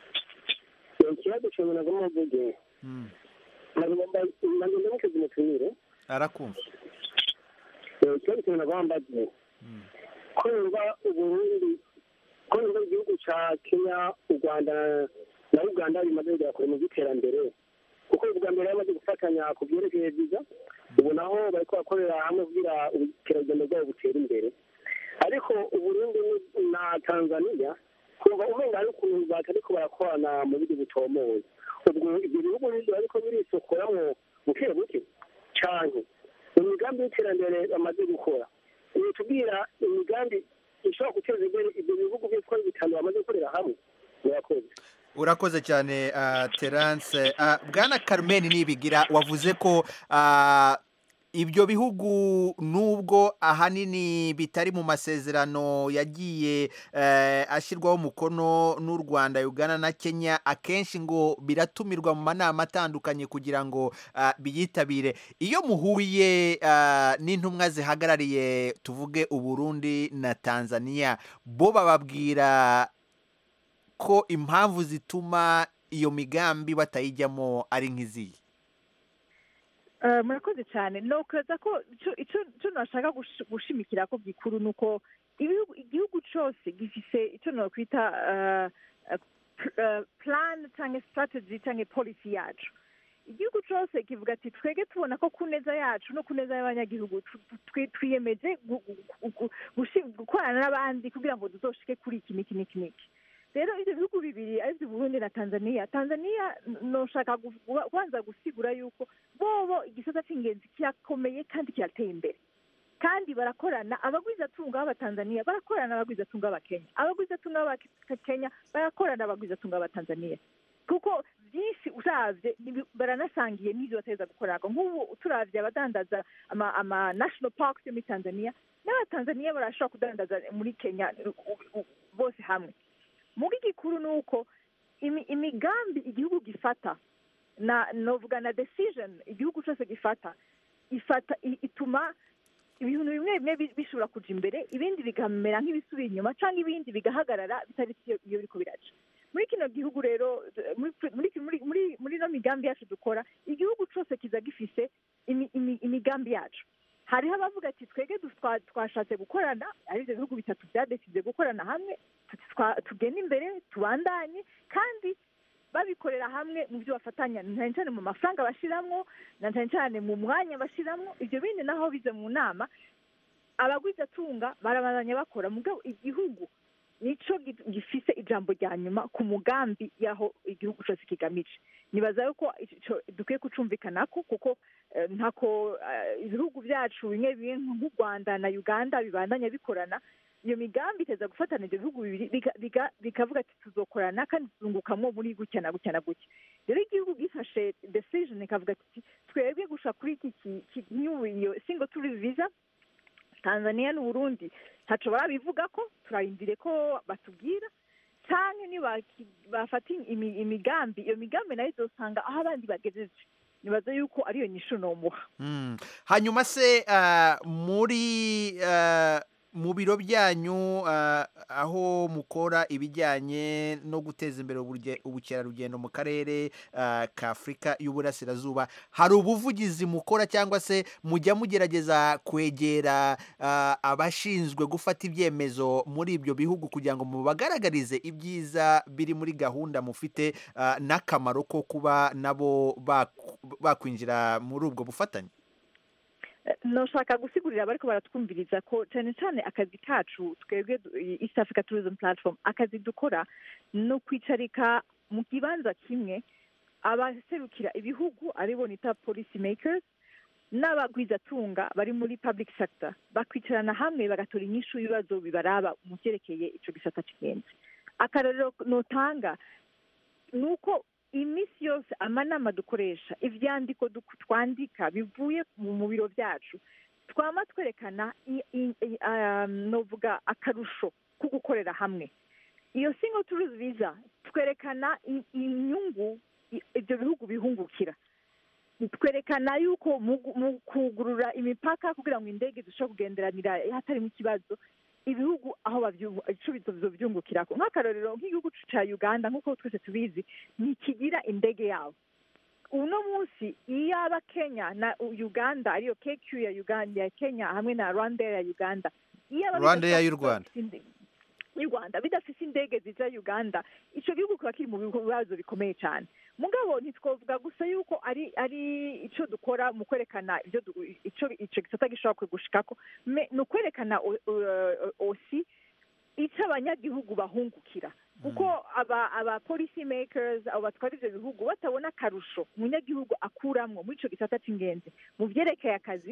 ikibazo cyawe nagomba mvuge Mm. nagomba nagomba mukoze umutumire arakumva ikibazo cyawe nagomba mbaze ko yumva uburundi ko yumva igihugu ca kenya u rwanda na uganda bimaze kugera kure mu by'iterambere kuko ubwa mbere bamaze gufatanya ku byerekeye viza ubu naho bariko bakorera hamwe kugira ubukerarugendo bwabo butere imbere ariko uburundi ni- na tanzania kumva umenga hari ukuntu batariko barakorana mu buryo butomoye ubwo ibyo bihugu bindi bariko birisokoramwo buke buke canke mu migambi y'iterambere bamaze gukora tubwira imigambi ishobora guteza imbere ibyo bihugu byose uko ari bitanu bamaze gukorera hamwe murakoze urakoze cyane ah, terance Ah, bwana carmen nibigira wavuze ko ah, ibyo bihugu nubwo ahanini bitari mu masezerano yagiye eh, ashyirwaho umukono n'u rwanda uganda na kenya akenshi ngo biratumirwa mu manama atandukanye kugira ngo ah, biyitabire iyo muhuye ah, n'intumwa zihagarariye tuvuge uburundi na tanzania bo bababwira ko impamvu zituma iyo migambi batayijyamo ari nk'iziyi Eh, murakoze cyane nokweza ko ico- ico ico nashaka gush- gushimikira ko gikuru ni uko ibihugu- igihugu cyose gifise icyo nokwita eh, eh, pl- eh, plan cyangwa strategy cyangwa policy yacu igihugu cyose kivuga ati twege tubona ko ku neza yacu no ku neza y'abanyagihugu tu- tu- twi- twiyemeje gu- gu- gu- gushi- gukorana n'abandi kugira ngo tuzoshike kuri iki n'iki n'iki n'iki rero ibyo bihugu bibiri aribyo burundi na tanzania tanzania n- noshaka gu- gu- kubanza gusigura yuko bobo igisata cy'ingenzi kirakomeye kandi kirateye imbere kandi barakorana abagwizatunga b'abatanzaniya barakorana n'abagwizatunga b'abakenya abagwizatunga b'abakenya barakorana n'abagwizatunga b'abatanzaniya kuko byinshi uravye nibi- baranasangiye n'ibyo bateza gukorana nk'ubu turavye abadandaza ama, ama national parks yo muri tanzania n'abatanzaniya barashobora kudandaza muri kenya u- u- bose hamwe mugi gikuru ni uko imi- imigambi igihugu gifata na novuga na decision igihugu cyose gifata ifata i- ituma ibintu bimwe bimwe bi- bishobora kuja imbere ibindi bikamera nk'ibisubira inyuma cyangwa ibindi bigahagarara bitari iyo iyo biriko biraca muri kino gihugu rero muri muri muri muri muri ino migambi yacu dukora igihugu cyose kiza gifise imi- imi- imigambi yacu hariho abavuga ati twege du- twa- twashatse gukorana ari ibyo bihugu bitatu byadesize gukorana hamwe tuti twa- tugende imbere tubandanye kandi babikorera hamwe mu byo bafatanya na cyane cyane mu mafaranga bashiramwo na cyane cyane mu mwanya bashiramwo ibyo bindi naho bize mu nama abagwizatunga barabandanya bakora mugabo igihugu nico gi- gifise ijambo rya nyuma ku mugambi y'aho igihugu cyose kigamije nibaza yuko ico dukwiye kucumvikanako kuko eh, ntako eh, ibihugu byacu bimwe bimwe nk'u rwanda na uganda bibandanya bikorana iyo migambi iteza gufatana ibyo bihugu bibiri biga- biga- bikavuga ati tuzokorana kandi tuzungukamwo muri gutya na gutya na gutya rero igihugu gifashe decision ikavuga ati twebwe gusha kuri iki ki- ki- new iyo single tourist visa tanzania n'uburundi ntaco barabivuga ko turarindire ko batubwira canke nibaki- bafata imi- imigambi iyo migambi nayo izosanga aho abandi bagejeje nibaza yuko ariyo nyishu nomuha Mm. hanyuma se ah, muri ah, mu biro byanyu ah, aho mukora ibijyanye no guteza imbere uburye- ubukerarugendo mu karere ah, ka afurika y'uburasirazuba hari ubuvugizi mukora cyangwa se mujya mugerageza kwegera ah, abashinzwe gufata ibyemezo muri ibyo bihugu kugira ngo mubagaragarize ibyiza biri muri gahunda mufite ah, n'akamaro ko kuba nabo baku- bakwinjira muri ubwo bufatanye noshaka gusigurira abariko baratwumviriza ko cyane cyane akazi kacu twebwe du- east africa tourism platform akazi dukora ni ukwicarika mu kibanza kimwe abaserukira ibihugu aribo nita policy makers n'abagwizatunga bari muri public sector bakwicarana hamwe bagatora inyishu y'ibibazo bibaraba mu byerekeye ico gisata cy'ingenzi akarorero notanga ni uko iminsi yose amanama dukoresha ivyandiko duk- twandika bivuye mu mu biro byacu twama twerekana i- i- i- um, novuga akarusho ko gukorera hamwe iyo single tourist visa twerekana i- inyungu i- ibyo bihugu bihungukira twerekana yuko mu gu- mu kugurura imipaka kugira ngo indege zishobore kugenderanira hatarimo ikibazo ibihugu aho bavyungu- ico bizo byungukirako nk'akarorero nk'igihugu ca uganda nk'uko twese tubizi ntikigira indege yabo uno munsi iyo aba kenya na uganda ariyo kq ya uganda ya kenya hamwe na rwanda ya uganda iyo aba Rwanda bidafise- y'u Rwanda. y'u rwanda bidafise indege zija uganda ico gihugu kiba kiri mu bibazo bikomeye cyane mugabo ntitwovuga gusa yuko ari ari ico dukora mu kwerekana ibyo du- ico ico gisata gishobora gushikako me- ni ukwerekana o- o- osi icyo abanyagihugu bahungukira kuko aba aba policy makers abo batwara ivyo bihugu batabona akarusho umunyagihugu akuramwo muri ico gisata c'ingenzi mu vyerekeye akazi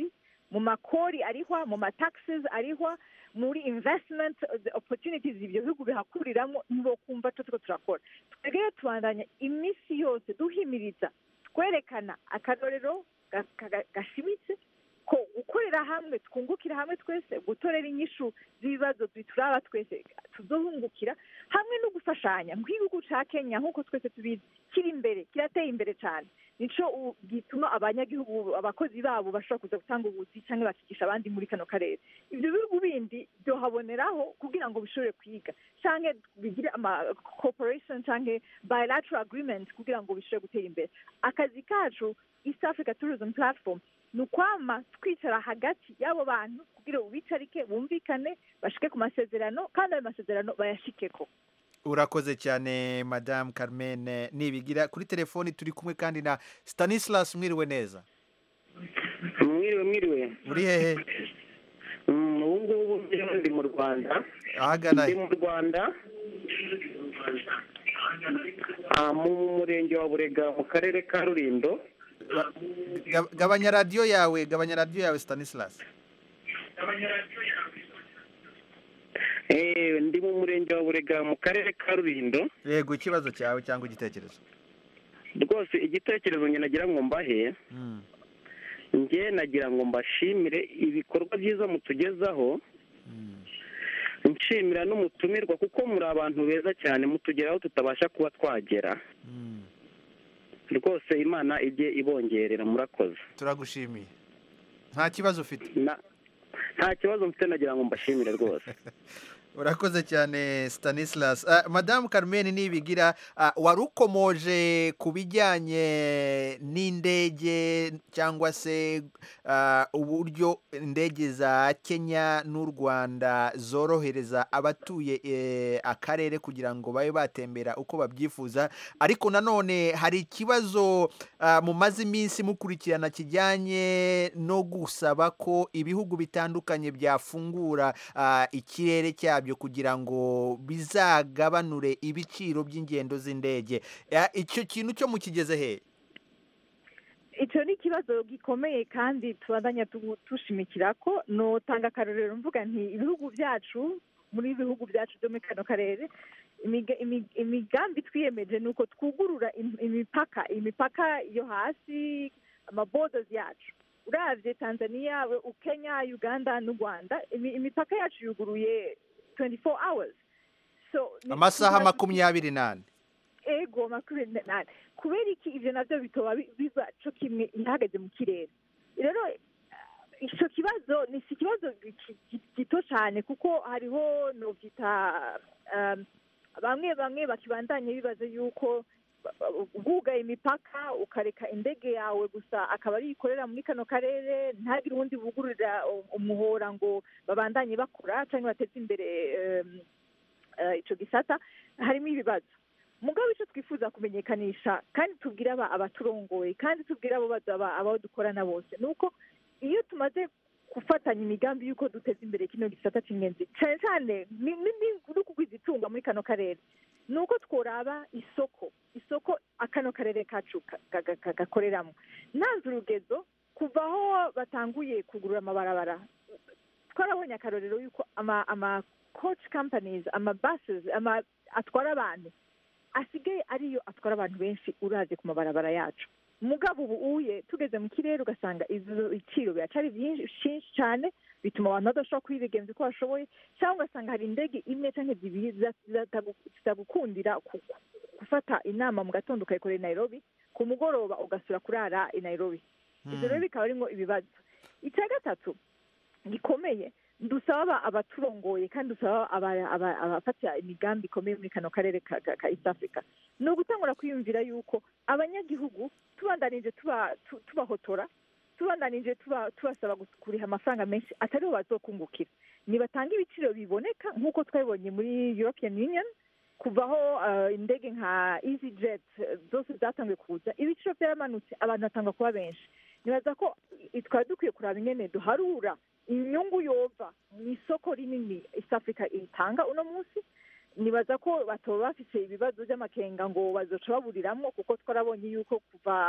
mu makori arihwa mu mataxes arihwa muri investment the opportunities ibyo bihugu bihakuriramo nibo kumva cyo turiko turakora twebwe rero tubandanya iminsi yose duhimiriza twerekana akarorero ga- ga- gashimitse ko gukorera hamwe twungukira hamwe twese gutorera inyishu z'ibibazo bituraba twese tuzohungukira hamwe no gufashanya nk'igihugu ca kenya nk'uko twese tubizi kiri imbere kirateye imbere cyane nico u- gituma abanyagihugu abakozi babo bashobora kuza gutanga ubuzi cyangwa bakigisha abandi muri kano karere ibyo bihugu bindi byohaboneraho kugira ngo bishobore kwiga cyangwa bigire ama corporation cyangwa bilateral agreement kugira ngo bishobore gutera imbere akazi kacu east africa tourism platform ni ukwama twicara hagati y'abo bantu kugira ngo bicarike bumvikane bashike ku masezerano kandi ayo masezerano bayashikeko urakoze cyane madamu carmen nibigira kuri telefoni turi kumwe kandi na stanislas mwiriwe neza mwiriwe mwiriwe uri hehe Mm, ubu ngubu njyewe ndi mu rwanda ahagana ndi mu rwanda ah, mu murenge wa burega mu karere ka rurindo Ga- gabanya radiyo yawe gabanya radiyo yawe stanislas Eh, ndi mu murenge wa burega mu karere ka rurindo yego ikibazo cyawe cyangwa igitekerezo rwose igitekerezo njye nagira ngo mbahe Mm. njye nagira ngo mbashimire ibikorwa byiza mutugezaho nshimira n'umutumirwa kuko muri abantu beza cyane mutugeraho tutabasha kuba twagera rwose imana ijye ibongerera murakoze turagushimiye nta kibazo ufite nta kibazo mfite nagira ngo mbashimire rwose urakoze cyane stanislas Ah, madamu carmen nibigira ah, wari ukomoje ku bijyanye n'indege cyangwa se ah, uburyo indege za kenya n'u rwanda zorohereza abatuye eh, akarere kugira ngo babe batembera uko babyifuza ariko nanone hari ikibazo ah, mumaze iminsi mukurikirana kijyanye no gusaba ko ibihugu bitandukanye byafungura ah, ikirere cyabyo kugira ngo bizagabanure ibiciro by'ingendo z'indege Ah, icyo kintu cyo mukigeze he icyo ni ikibazo gikomeye kandi tubandanya tu- tushimikira ko notanga akarorero mvuga nti ibihugu byacu muri ibihugu byacu byo muri kano karere imiga- imi- imigambi twiyemeje ni uko twugurura im- imipaka imipaka yo hasi amabodos yacu uravye tanzania we- u- kenya uganda n'u rwanda imi- imipaka yacu yuguruye 24 hours so ni- amasaha tuba- makumyabiri n'ane ego makumyabiri n'ane kubera iki ivyo navyo bitoba bi- biva co kimwe ihagaze mu kirere rero eh, ico kibazo ni si ikibazo gi- gi- gito cane kuko hariho novyita um, bamwe bamwe bakibandanya bibaza yuko bwugaye imipaka ukareka indege yawe gusa akaba ari ikorera muri kano karere ntagire uwundi bugururira umuhora ngo babandanye bakora cyangwa bateze imbere em, eh, ico gisata harimo ibibazo mugabo icyo twifuza kumenyekanisha kandi tubwira aba- abaturongoye kandi tubwira abo baza- aba- abo dukorana bose ni uko iyo tumaze gufatanya imigambi y'uko duteza imbere kino gisata cy'ingenzi cyane cyane ni ni- ni- no kugwiza itunga muri kano karere ni uko tworaba isoko isoko akano karere kacu ka- ka- ka- ka- gakoreramo nanze urugezo kuva aho batanguye kugurura amabarabara twarabonye akarorero y'uko ama ama coach companies ama buses ama atwara abantu asigaye ariyo atwara abantu benshi uraje ku mabarabara yacu mugabo ubu uye tugeze mu kirere ugasanga ibyo biciro biracari byinshi cyane bituma abantu badashobora kwibigenza uko bashoboye cyangwa ugasanga hari indege imwe cyangwa ebyiri zita- zitagu- zitagukundira ku- ku- gufata inama mu gatondo ukayikorera i nairobi ku mugoroba ugasura kurara i nairobi ibyo rero bikaba birimo ibibazo icya gatatu gikomeye dusaba abaturongoye kandi dusaba aba- aba- abafatira imigambi ikomeye muri kano karere ka ka- ka east africa ni ugutangura kwiyumvira yuko abanyagihugu tubandanije tuba- tu- tubahotora tubandanije tuba- tubasaba gus- kuriha amafaranga menshi atariho bazokungukira nibatanga ibiciro biboneka nk'uko twabibonye muri european union kuvaho eh, indege nka easy jet eh, zose zatangiye kuza ibiciro byaramanutse abantu batanga kuba benshi nibaza ko i- twari dukwiye kuraba ingene duharura inyungu yova mu isoko rinini east africa itanga uno munsi nibaza ko batoba bafite ibibazo by'amakenga ngo bazoca baburiramwo kuko twarabonye yuko kuva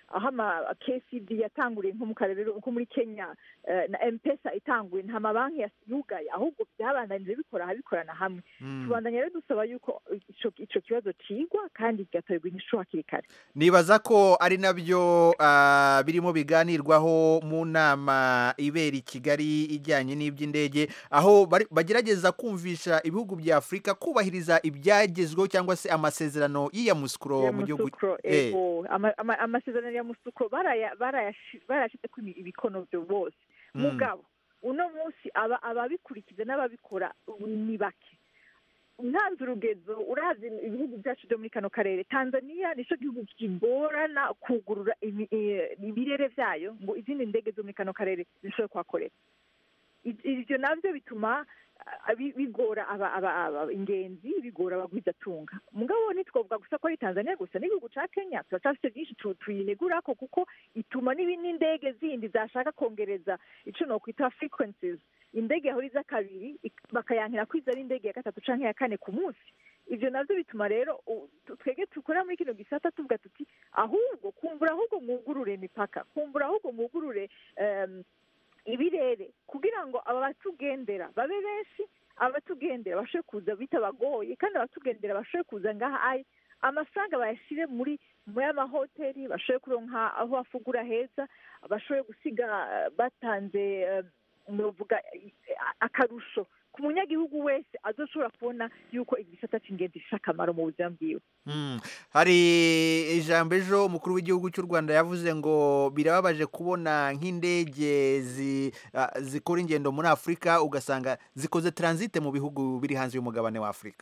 aho ama kcd yatanguriye nko mu karere nko muri kenya eh, na mpesa itanguye nta mabanki yas- yugaye ahubwo byabandanije bikora ahabikorana hamwe tubandanya rero dusaba yuko ico ico kibazo cigwa kandi kigatorerwa inyishu hakiri kare nibaza ko ari nabyo ah, birimo biganirwaho mu nama ibera i kigali ijyanye n'iby'indege aho bari- bagerageza kumvisha ibihugu bya afurika kubahiriza ibyagezweho cyangwa se amasezerano y'iyamusukuro ya mu gihugu musukro Eh, ego Ama- ama- amasezerano ya musukro baraya- barayashi- barayashizeko imi- ibikono vyo bose Mm. mugabo uno munsi aba ababikurikiza n'ababikora ubu ni bake ntanze urugezo uravye ibihugu byacu byo muri kano karere tanzania nico gihugu kigorana kugurura imi- eh, ibirere vyayo ngo izindi ndege zo muri kano karere zishobore kuhakorera I- ivyo navyo bituma ah, bi- bigora aba- aba- aba- ingenzi bigora abagwizatunga mugabo ntitwovuga gusa ko ari tanzania gusa n'igihugu ca kenya turacafite byinshi tu- tuyinegurako kuko ituma n'ibi- n'indege zindi zashaka kongereza ico nokwita frequencies indege yahora iza kabiri ik- bakayankira ko iza ari indege ya gatatu canke ya kane ku munsi ivyo navyo bituma rero u- tu- twege dukora muri kino gisata tuvuga tuti ahubwo kumbura ahubwo mwugurure imipaka kumbura ahubwo mwugurure em, ibirere kugira ngo aba batugendera babe benshi abatugendera bashobore kuza bitabagoye kandi abatugendera bashobore kuza ngaha ayi amafaranga bayashire muri muri amahoteli bashobore kuronka aho bafugura heza bashobore gusiga eh, batanze eh, novuga eh, akarusho ku munyagihugu wese azoshobora kubona yuko igisata c'ingenzi gifise akamaro mu buzima bwiwe Mm. hari ijambo ejo umukuru w'igihugu cy'u rwanda yavuze ngo birababaje kubona nk'indege zi- ah, zikora ingendo muri afurika ugasanga zikoze taransite mu bihugu biri hanze y'umugabane wa afurika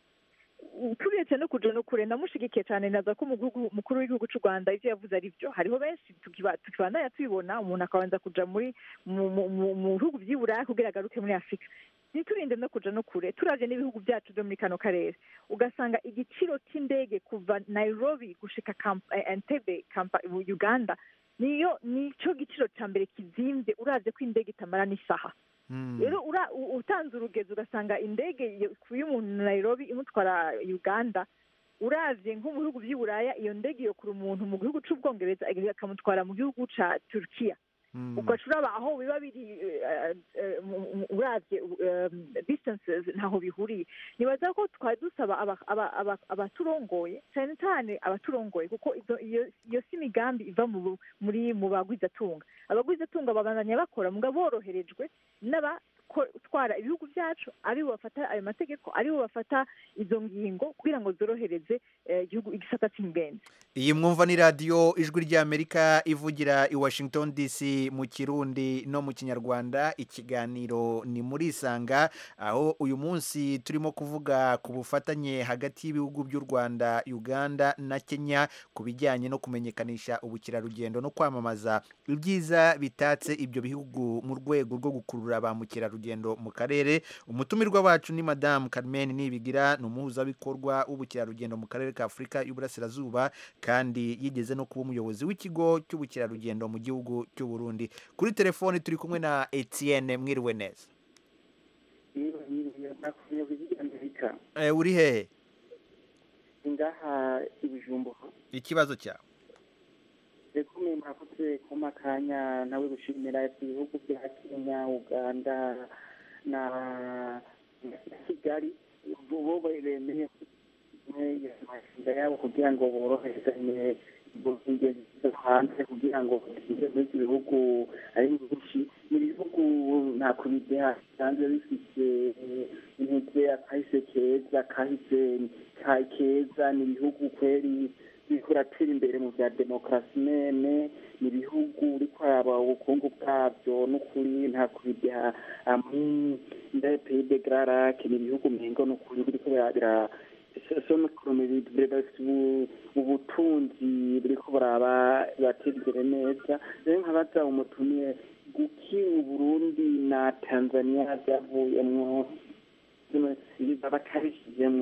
turetse no kuja no kure ndamushigikiye cyane naza ko umugugu- umukuru w'igihugu cy'u rwanda ivyo yavuze ari byo hariho benshi tukiba- tukibandanya tubibona umuntu akabanza kuja muri mu- mu- mu mu bihugu vy'i buraya kugira agaruke muri afurika ntiturinde no kuja no kure turavye n'ibihugu byacu vyo muri kano karere ugasanga igiciro c'indege kuva nairobi gushika Kamp- eh, entebbe Kampa- uganda niyo nico giciro ca mbere kizimvye uravye ko indege itamara n'isaha rero ura- u- utanze urugezi ugasanga indege iyo- ikuye umuntu nairobi imutwara uganda uravye nko mu bihugu vy'i buraya iyo ndege yokura umuntu mu gihugu c'ubwongereza akamutwara mu gihugu ca turkiya ugaca uraba aho biba biri eh, eh, mu- mu- uravye um, distances ntaho bihuriye nibaza ko twari dusaba aba- aba- aba- abaturongoye cyane cyane abaturongoye kuko izo- iyo iyo si imigambi iva mu bu- muri mu bagwizatunga abagwizatunga babandanya bakora muga boroherejwe n'abatwara ibihugu byacu aribo bafata ayo mategeko aribo bafata izo ngingo kugira ngo zorohereze eh, igihugu igisata c'ingenzi iyi mwumva ni radiyo ijwi ry'amerika ivugira i washington dc mu kirundi no mu kinyarwanda ikiganiro ni muri isanga aho uyu munsi turimo kuvuga ku bufatanye hagati y'ibihugu by'u rwanda uganda na kenya ku bijyanye no kumenyekanisha ubukerarugendo no kwamamaza ibyiza bitatse ibyo bihugu mu rwego rwo gukurura ba mukerarugendo mu karere umutumirwa wacu ni madamu carmen nibigira ni umuhuzabikorwa w'ubukerarugendo mu karere ka afurika y'uburasirazuba kandi yigeze no kuba umuyobozi w'ikigo cy'ubukerarugendo mu gihugu cy'u Burundi kuri telefoni turi kumwe na Etienne mwiriwe neza amerika Eh, uri hehe ngaha ibijumbuka ikibazo cyawe reko mwe mwakoze kuma kanya nawe gushimira ibihugu bya kenya uganda na na kigali bo bemeye amashinga yabo kugira ngo boroherezanye ingendo zo hanze kugira ngo bageze muri ibyo bihugu ari byinshi ni ibihugu nta kubideha bisanzwe bifite intege akahise keza kahise ka- keza ni ibihugu kweri biriko biratera imbere mu bya demokarasi nene ni ibihugu uriko araba ubukungu bwabyo n'ukuri nta kubideha ndaye pays de grand lac ni ibihugu mengo n'ukuri biriko bira- bira sonokorome bafite ubu- ubutunzi buriko buraba batera imbere neza rero nkabaza umutumire guki uburundi na tanzania byavuyemwo zino siba batabishyizemwo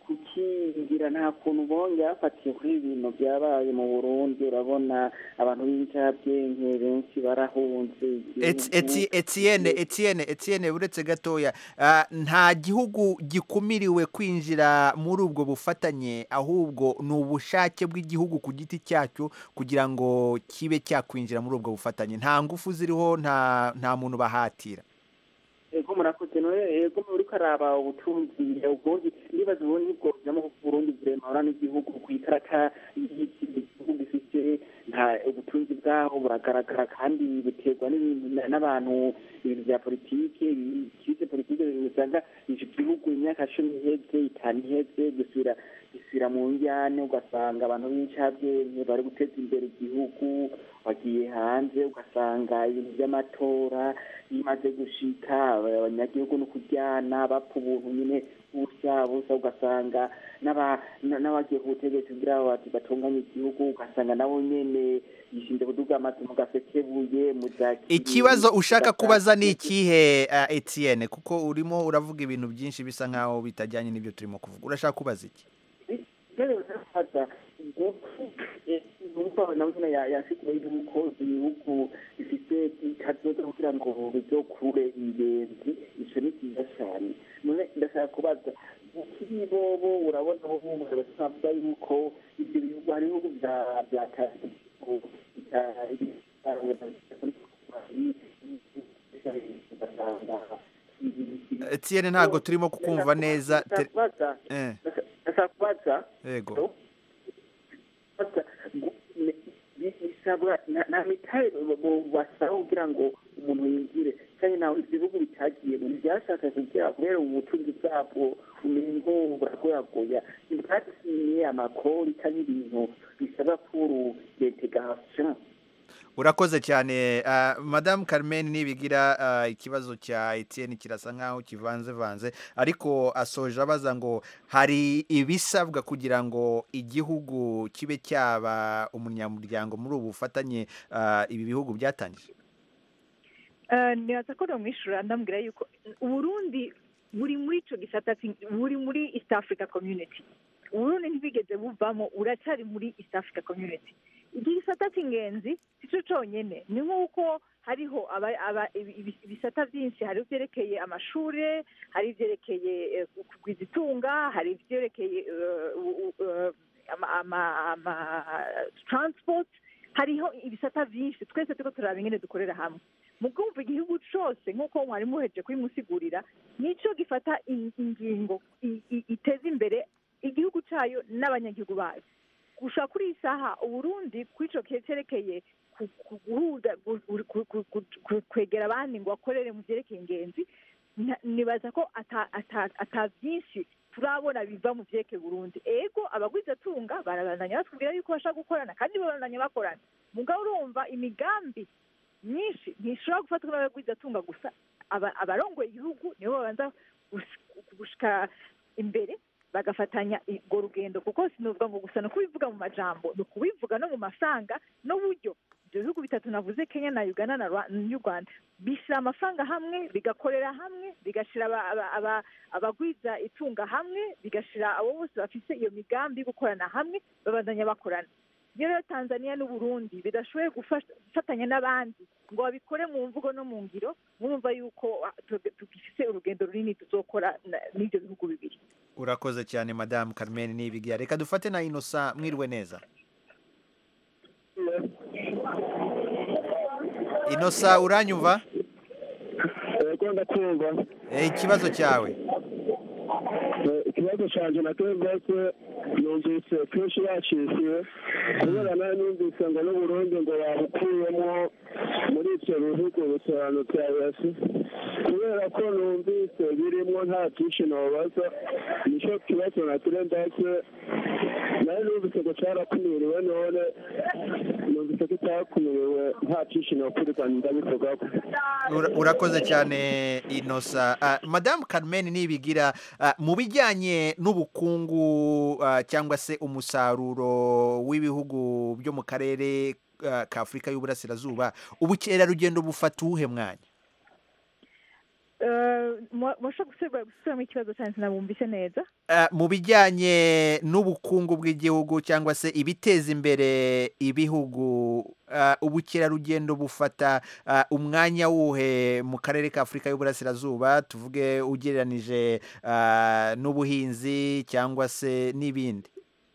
kukingira nta kuntu bongera bafatiye kuri ibi bintu byabaye mu burundi urabona abantu b'incabwenge benshi barahunze Eti- igihugu. Eti- Etienne Etienne Etienne uretse gatoya ah, nta gihugu gikumiriwe kwinjira muri ubwo bufatanye ahubwo ni ubushake bw'igihugu ku giti cyacyo kugira ngo kibe cyakwinjira muri ubwo bufatanye nta ngufu ziriho nta nta muntu bahatira ego murakoze none ego muri karaba ubutunzi ubundi nibaza ubundi bwo bujamo Burundi burema n'igihugu ku ikarata y'iki gihugu gifite nta ubutunzi bwaho buragaragara kandi buterwa n'ibintu na- n'abantu ibintu bya politike kize politike usanga icyo gihugu imyaka cumi iheze itanu iheze gusubira gisubira mu njyane ugasanga abantu b'incabwenge bari guteza imbere igihugu bagiye hanze ugasanga ibintu by'amatora bimaze gushika abanyagihugu no kuryana bapfa ubuntu nyine bushya busa ugasanga n'aba- n- n'abagiye ku butegetsi kugira ngo bati batunganye igihugu ugasanga nabo nyene yishinze kuduga amazi mu gasekebuye mu za ikibazo ushaka kubaza ni ikihe ah, Etienne kuko urimo uravuga ibintu byinshi bisa nkaho bitajyanye n'ibyo turimo kuvuga urashaka kubaza iki rero barafaza numva nawe nyine yasiguye yuko ibihugu bifite kazoza kugira ngo bizokure ingenzi ico ni cyiza cyane none ndashaka kubaza ukiri bobo urabona bo bumva basavuga yuko ibyo bihugu hari ibihugu bya bya Etienne ntabwo turimo kukumva neza te- kubaza eh, ndashaka kubaza yego bisabwa nta mitari basaba kugira ngo umuntu yinjire kandi nawe ibihugu bitagiye mu byashaka kugira kubera ubutunzi bwabwo umengo buragoyagoya ntibwadusinyiye amakori kandi ibintu bisaba kuru integration urakoze cyane ah, madamu Carmen nibigira ah, ikibazo cya Etienne kirasa nkaho kivanzevanze ariko asoje abaza ngo hari ibisabwa kugira ngo igihugu kibe cyaba umunyamuryango muri ubu bufatanye ah, ibi bihugu byatangije Eh, nibaza ko nomwishura ndambwira yuko uburundi buri muri ico gisata ki- buri muri east africa community uburundi ntibigeze buvamo uracyari muri east africa community iki gisata cy'ingenzi sico conyene ni nk'uko hariho aba- aba- ibi- ibi- ibisata byinshi hari ibyerekeye amashure hari ibyerekeye eh, kugwiza itunga hari ibyerekeye eh, u- u- eh, ama- ama- ama transport hariho ibisata byinshi twese turiko turaba ingene dukorera hamwe mu kumva igihugu cyose nk'uko mwari muheje kubimusigurira nicyo gifata in- ingingo i- i- iteza imbere igihugu cyayo n'abanyagihugu bayo gushaka kuri iyi saha uburundi kuri icyo gihe cyerekeye ku- ku- guhuza gu- gu- gu- gu- gu- gu- kwegera abandi ngo bakorere mu byerekeye ingenzi nta- nibaza ko ata ata- ata byinshi turabona biva mu byerekeye burundi ego abagwizatunga barabandanya batubwira yuko bashaka gukorana kandi babandanya bakorana mugabo urumva imigambi myinshi ntishobora gufatwa n'abagwizatunga gusa aba- abarongoye igihugu nibo babanza gus- gushika imbere bagafatanya urwo rugendo kuko sinuvuga ngo gusa ni ukubivuga mu majambo ni ukubivuga no mu mafaranga n'uburyo ibyo bihugu bitatu navuze kenya na uganda na Rwa- n'u rwanda bishyira amafaranga hamwe bigakorera hamwe bigashyira aba- aba- aba- abagwiza itunga hamwe bigashyira abo bose bafite iyo migambi yo gukorana hamwe babandanya bakorana iyo rero tanzania n'uburundi bidashoboye gufasha- gufatanya n'abandi ngo babikore mu mvugo no mu ngiro murumva yuko ah, tu- tugifite urugendo runini tuzokora na- n'ibyo bihugu bibiri urakoze cyane madamu Carmen nibigira reka dufate na Innocent mwiriwe neza Innocent uranyumva yego ndakumva Eh, ikibazo cyawe Eh, ikibazo cyanjye natwe rwose numvise kenshi yacishije kubera nawe numvise ngo n'uburundi ngo babukuyemo muri ibyo bihugu bisobanutse yasi kubera ko numvise birimo nta byinshi nobaza nicyo kibazo natwe ndetse nawe numvise ngo cyarakumiriwe none numvise ko itakumiriwe nta byinshi nokurirwa ndabivugaho Ura- urakoze cyane inosa Ah, madamu Carmen nibigira ah, mu bijyanye n'ubukungu ah, cyangwa se umusaruro w'ibihugu byo mu karere ah, ka afurika y'uburasirazuba ubukerarugendo bufata uwuhe mwanya Eh, mwa- mwashobora gusubira gusubiramo ikibazo cyane sinabumvise neza Ah, mu bijyanye n'ubukungu bw'igihugu cyangwa se ibiteza imbere ibihugu ah, ubukerarugendo bufata ah, umwanya wuhe mu karere ka afurika y'uburasirazuba tuvuge ugereranije ah, n'ubuhinzi cyangwa se n'ibindi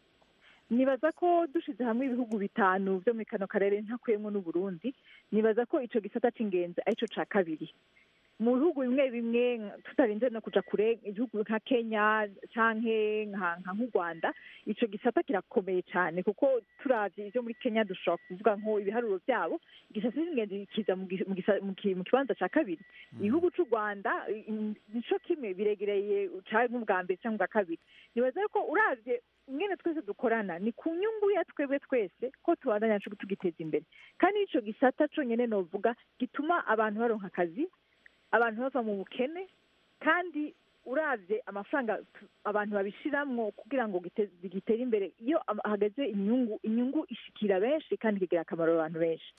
nibaza ko dushize hamwe ibihugu bitanu byo muri kano karere ntakuyemo n'uburundi nibaza ko icyo gisata cy'ingenzi aricyo cya kabiri mu bihugu bimwe bimwe nka- tutarinze no kuja kure igihugu nka kenya canke nka nka nk'u rwanda ico gisata kirakomeye cyane kuko turavye ivyo muri kenya dushobora kuvuga nko ibiharuro byabo igisata cy'ingenzi kiza mu gi- mu gisa- mu ki- mu kibanza cya kabiri igihugu c'u rwanda i- i- nico kimwe biregereye canke ubwa mbere cyangwa ubwa kabiri nibaza ko uravye ingene twese dukorana ni ku nyungu ya twebwe twese ko tubandanya co tugiteza imbere kandi ico gisata conyene novuga gituma abantu baronka akazi abantu bava mu bukene kandi uravye amafaranga tu- abantu babishiramwo kugira ngo gite- gitere imbere iyo am- hageze inyungu inyungu ishikira benshi kandi kigira akamaro abantu benshi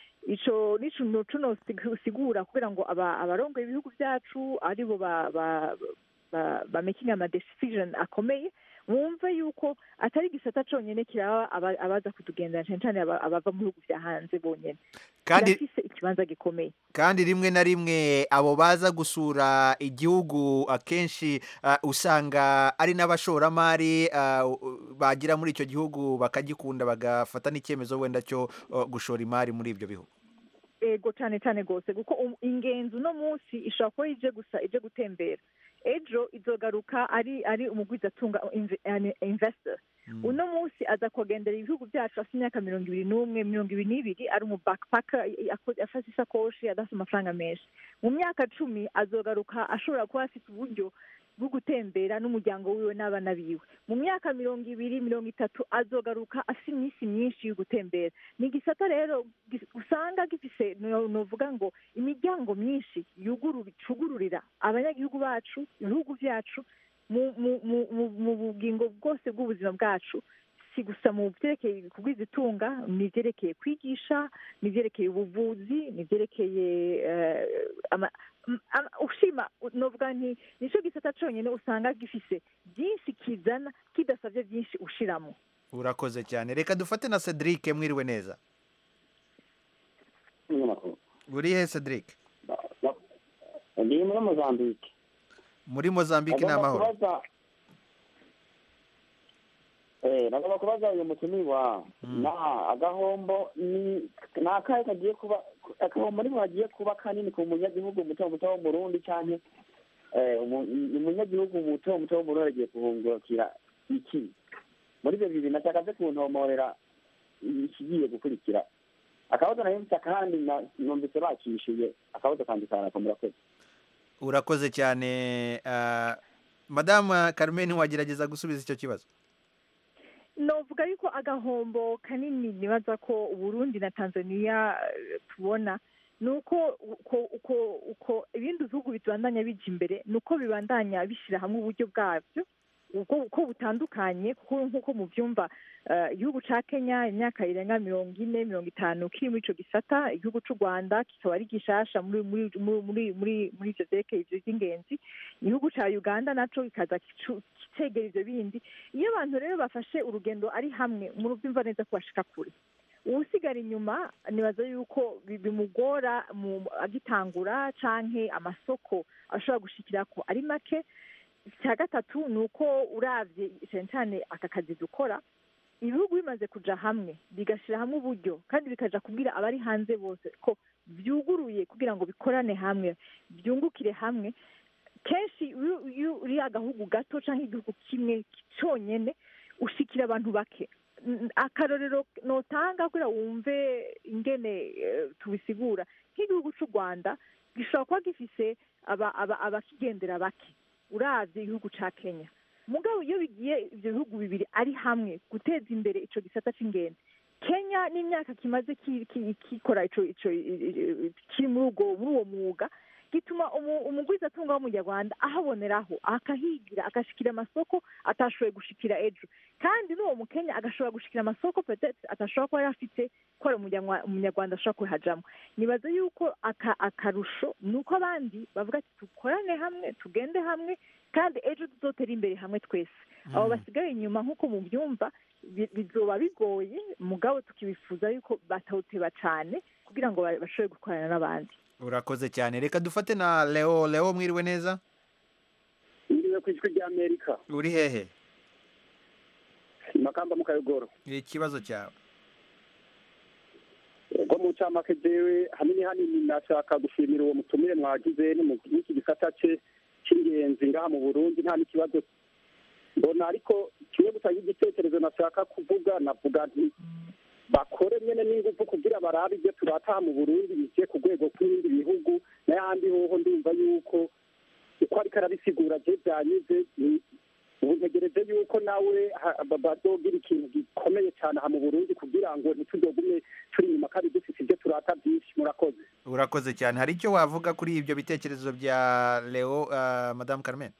ico nico cuno sigura kugira ngo aba- abarongoye ibihugu vyacu aribo ba- ba- ba- ba making ama decision akomeye wumve yuko atari igisata conyene kiraba aba- abaza kutugendera cane cane aba- abava mu bihugu vya hanze bonyene Kandi- kirafise ikibanza gikomeye kandi rimwe na rimwe abo baza gusura igihugu akenshi ah, usanga ari n'abashoramari ah, u- bagira muri icyo gihugu bakagikunda bagafata n'icyemezo wenda cyo oh, gushora imari muri ibyo bihugu ego cyane cyane rwose kuko um- ingenzi uno munsi ishobora kuba ije gusa ije gutembera ejo izogaruka ari ari umugwizatunga inve- yani investor uno munsi aza kugendera ibihugu byacu afite imyaka mirongo ibiri n'umwe mirongo ibiri n'ibiri ari umu backpacker i- ako- afashe isakoshi adafite amafaranga menshi mu myaka cumi azogaruka ashobora kuba afite uburyo bwo gutembera n'umuryango wiwe n'abana biwe mu myaka mirongo ibiri mirongo itatu azogaruka afite iminsi myinshi yo gutembera ni igisata rero gis- usanga gifise no- novuga ngo imiryango myinshi yugurura icugururira abanyagihugu bacu ibihugu byacu mu mu mu mu- mu bugingo bwose bw'ubuzima bwacu si gusa mu byerekeye kugwiza itunga ni ibyerekeye kwigisha ni ibyerekeye ubuvuzi ni ibyerekeye eh, ama- m- ama- ushima novuga nti nicyo gisata cyonyine usanga gifise byinshi kizana kidasabye byinshi ushiramo urakoze cyane reka dufate na cedric mwiriwe neza uri he cedric ndi muri mozambique muri mozambique ni Nagomba amahoro kubaza eh nagomba kubaza uyu mutumirwa na agahombo ni ni akahe kagiye kuba agahombo niho hagiye kuba kanini ku munyagihugu muto muto wo mu Burundi canke eh umu- umunyagihugu muto muto wo mu Burundi agiye kuhungukira iki muri ibyo bibiri nashaka ze kuntomorera ikigiye gukurikira akabazo nayo mfite akandi na- numvise bakishyuye akabazo kandi karakomera kwezi urakoze cyane ah, madamu carmen wagerageza gusubiza icyo kibazo novuga yuko agahombo kanini nibaza ko uburundi na tanzania eh, tubona ni uko uko uko uko ibindi bihugu bibandanya bija imbere ni uko bibandanya bishyira hamwe uburyo bwabyo uko uko butandukanye kuko nk'uko mubyumva eh, igihugu ca kenya imyaka irenga mirongo ine mirongo itanu kiri muri ico gisata igihugu c'u rwanda kikaba ari gishasha muri muri muri muri muri muri ivyo vyerekeye ivyo vy'ingenzi igihugu ca uganda naco kikaza kicu- kicegera ivyo bindi iyo abantu rero bafashe urugendo ari hamwe murabyumva neza ko bashika kure uwusigara inyuma nibaza yuko bi- bimugora mu agitangura canke amasoko ashobora gushikirako ari make icya gatatu ni uko uravye cyane cyane aka kazi dukora ibihugu bimaze kuja hamwe bigashyira hamwe uburyo kandi bikaja kubwira abari hanze bose ko byuguruye kugira ngo bikorane hamwe byungukire hamwe kenshi iyo iyo uri agahugu gato cyangwa igihugu kimwe cyonyine ushikira abantu bake N- akarorero notanga kugira wumve ingene eh, tubisigura nk'igihugu cy'u rwanda gishobora kuba gifise aba- aba- abakigendera bake uravye igihugu ca kenya mugabo iyo bigiye ivyo bihugu bibiri ari hamwe guteza imbere ico gisata c'ingenzi kenya n'imyaka kimaze ki- ki- kikora ico ico i- i- kiri muri ubwo muri uwo mwuga gituma umu- umugwizatunga w'umunyarwanda ahaboneraho akahigira agashikira amasoko atashoboye gushikira ejo kandi n'uwo mukenya agashobora gushikira amasoko peut-être atashobora kuba yari afite ko ari umunyarwa- umunyarwanda ashobora kuhajamo nibaza yuko aka- akarusho ni uko abandi bavuga ati dukorane hamwe tugende hamwe kandi ejo tuzotera imbere hamwe twese abo basigaye inyuma nk'uko mubyumva bi- bizoba bigoye mugabo tukibifuza yuko batawuteba cyane kugira ngo ba- bashobore gukorana n'abandi urakoze cyane reka dufate na leo leo mwiriwe neza ngiriwe ku ijwi rya amerika uri hehe makamba mu kayogoro ikibazo cyawe ubwo mu ncamake jewe hanini hanini nashaka gushimira uwo mutumire mwagize ni mu- n'iki gisata ce cy'ingenzi ngaha mu burundi nta n'ikibazo mbona ariko kimwe gusa nk'igitekerezo nashaka kuvuga navuga nti bakore nyene n'ingufu kugira barabe ibyo turataha mu burundi bije ku rwego rw'ibindi bihugu n'ayandi hoho ndumva yuko uko ariko arabisigura je byanyuze ni- ubu ntegereje yuko nawe ha- ba- bazogira ikintu gikomeye cyane aha mu burundi kugira ngo ntituzogume turi inyuma kandi dufite ibyo turata byinshi murakoze urakoze cyane hari icyo wavuga kuri ibyo bitekerezo bya leo uh, madamu carmen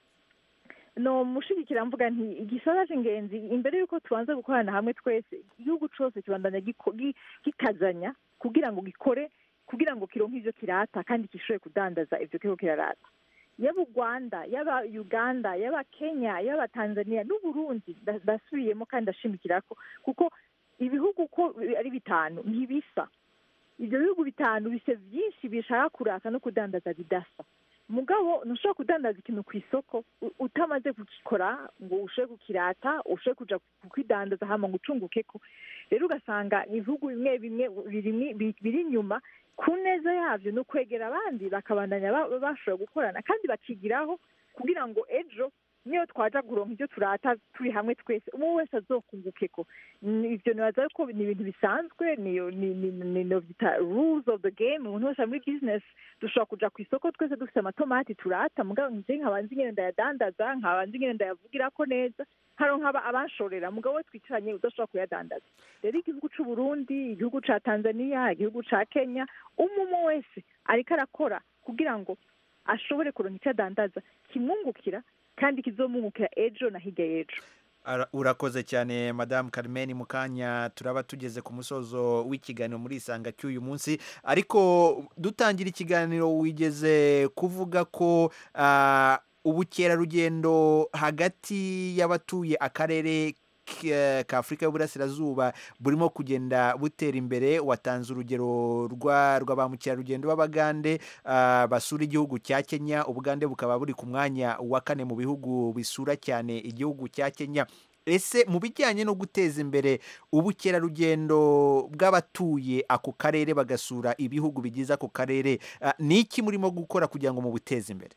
no mushigikira mvuga nti igisata cy'ingenzi imbere y'uko tubanza gukorana hamwe twese igihugu cyose kibandanya giko- gi- gikazanya kugira ngo gikore kugira ngo kironke ivyo kirata kandi gishobore kudandaza ivyo kiriko kirarata yaba u rwanda yaba uganda yaba kenya yaba tanzania n'uburundi nda- ndasubiyemo kandi ndashimikirako kuko ibihugu uko ari bitanu ntibisa ibyo bihugu bitanu bise byinshi bishaka kurata no kudandaza bidasa mugabo ntushobora kudandaza ikintu ku isoko u- utamaze kugikora ngo ushobore kukirata ushobore kuja kukidandaza hama ngo ucungukeko rero ugasanga ibihugu bimwe bimwe biri- bi- biri inyuma ku neza yabyo ni ukwegera abandi bakabandanya ba- bashobora gukorana kandi bakigiraho kugira ngo ejo niyo twaja kuronka ibyo turata turi hamwe twese umwe wese azokungukeko Ni- ivyo nibaza ko ni ibintu bisanzwe niyo ni- ni- ni- novyita rules of the game umuntu wese ari muri business dushobora kuja ku isoko twese dufite amatomati turata mugabo nje nkaba nzi ingene ndayadandaza nkaba nzi ingene ndayavugirako neza haronka aba- abanshorera mugabo we twicaranye udashobora kuyadandaza rero igihugu c'u Burundi igihugu ca Tanzania igihugu ca Kenya umwe umwe wese ariko arakora kugira ngo ashobore kuronka icyo adandaza kimwungukira kandi kizomwungukira ejo na hirya y'ejo Ara- urakoze cyane madamu carmen mu kanya turaba tugeze ku musozo w'ikiganiro muri isanga cy'uyu munsi ariko dutangira ikiganiro wigeze kuvuga ko ah, ubukerarugendo hagati y'abatuye akarere k- ka afurika y'uburasirazuba burimo kugenda butera imbere watanze urugero rwa rwa ba mukerarugendo b'abagande ah, basura igihugu cya kenya ubugande bukaba buri ku mwanya wa kane mu bihugu bisura cyane igihugu cya kenya ese mu bijyanye no guteza imbere ubukerarugendo bw'abatuye ako karere bagasura ibihugu bigize ako karere ah, ni iki murimo gukora kugira ngo mubuteze imbere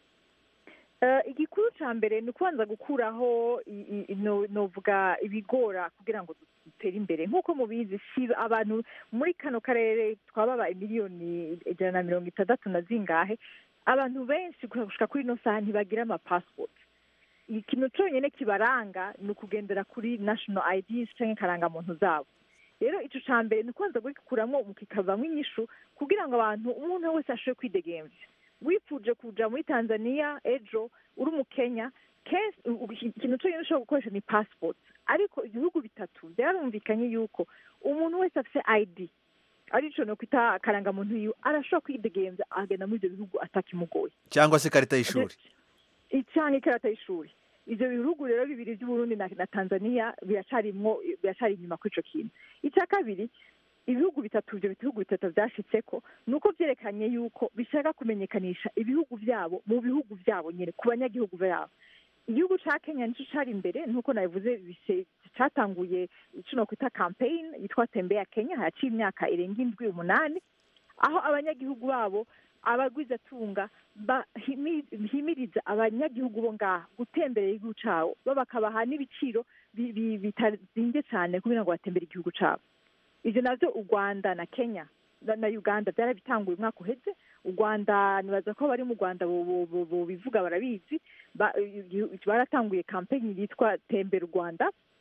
Eh, igikuru ca mbere ni ukubanza gukuraho i- i- no- novuga ibigora kugira ngo dutere imbere nk'uko mubizi si abantu muri kano karere twababa miliyoni ijana na mirongo itandatu na zingahe abantu benshi gushika kuri ino saha ntibagira amapasipoti ikintu cyonyine kibaranga ni ukugendera kuri national IDs canke karangamuntu zabo rero ico ca mbere ni ukubanza kugikuramo kikavamwo inyishu kugira ngo abantu umuntu wese ashobore kwidegemvya wifuje kuja muri tanzania ejo uri umukenya kenshi u- u- ikintu cyonyine ushobora gukoresha ni passport ariko ibihugu bitatu byarumvikanye yuko umuntu wese afite id arico no kwita akarangamuntu yiwe arashobora kwidegemvya agenda muri ibyo bihugu atakimugoye cyangwa se ikarita y'ishuri cyangwa ikarata y'ishuri ivyo bihugu rero bibiri by'uburundi na, na tanzania biracarimwo biracari inyuma kuri ico kintu icya kabiri ibihugu bitatu ibyo bihugu bitatu byashitseko ni uko byerekanye yuko bishaka kumenyekanisha ibihugu byabo mu bihugu byabo nyine ku banyagihugu babo igihugu ca kenya nicyo cari imbere nk'uko nabivuze bise- catanguye ico nokwita campaign yitwa tembea kenya haciye imyaka irenga indwi umunani aho abanyagihugu babo abagwizatunga bahimiriza abanyagihugu bo ngaha gutembera igihugu cabo bo bakabaha n'ibiciro bi- bi- bitazinvye cane kugira ngo batembere igihugu cabo ivyo navyo u rwanda na kenya na na uganda byarabitanguye umwaka uheze u rwanda nibaza ko bari mu rwanda bo- bo- bo- bo bivuga barabizi Ba- igihu- baratanguye kampeni yitwa tembera u rwanda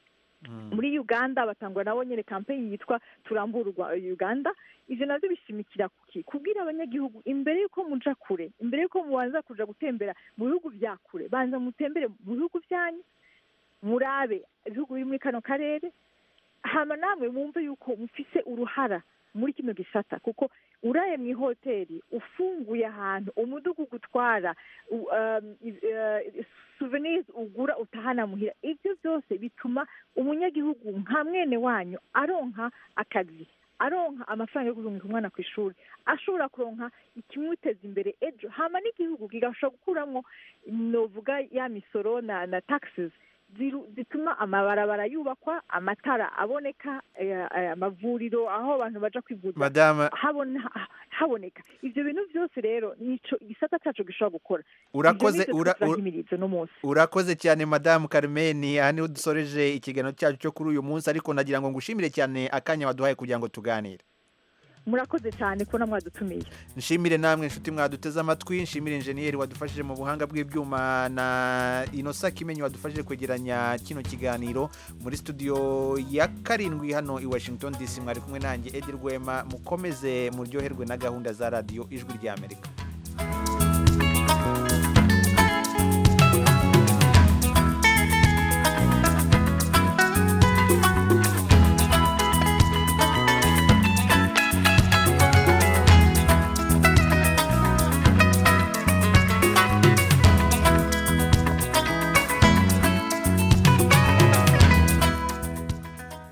muri uganda batangwa nabo nyine kampeyini yitwa turamburwa uganda ivyo navyo bishimikira kuki kubwira abanyagihugu imbere y'uko muja kure imbere y'uko mubanza kuja gutembera mu bihugu vya kure banza mutembere mu bihugu vyanyu murabe ibihugu biri muri kano karere hama namwe mwumve yuko mufise uruhara muri kino gisata kuko uraye mu ihoteli ufunguye ahantu umudugu ugutwara u- um, i- eh, souvenirs ugura utahana muhira ibyo byose bituma umunyagihugu nka mwene wanyu aronka akazi aronka amafaranga yo kuzunguka umwana ku ishuri ashobora kuronka ikimuteza imbere ejo hama n'igihugu kigashobora gukuramo novuga ya misoro na na taxes ziru- zituma amabarabara yubakwa amatara aboneka eh, eh, amavuriro aho abantu baja kwivuza Madame- habona haboneka ivyo bintu byose rero nico igisata cacu gishobora gukora Urakoze- Ivyo nivyo ura- turiko ura- turahimiriza uno munsi urakoze cyane madamu Carmen aha niho dusoreje ikiganiro cyacu cyo kuri uyu munsi ariko nagira ngo ngushimire cyane akanya waduhaye kugira ngo tuganire murakoze cyane kubona mwadutumiye nshimire namwe inshuti mwaduteze amatwi nshimire injeniyeri wadufashije mu buhanga bw'ibyuma na inosa kimenyi wadufashije kwegeranya kino kiganiro muri studio ya karindwi hano i washington dc mwari kumwe nanjye edi rwema mukomeze muryoherwe na gahunda za radiyo ijwi ry'amerika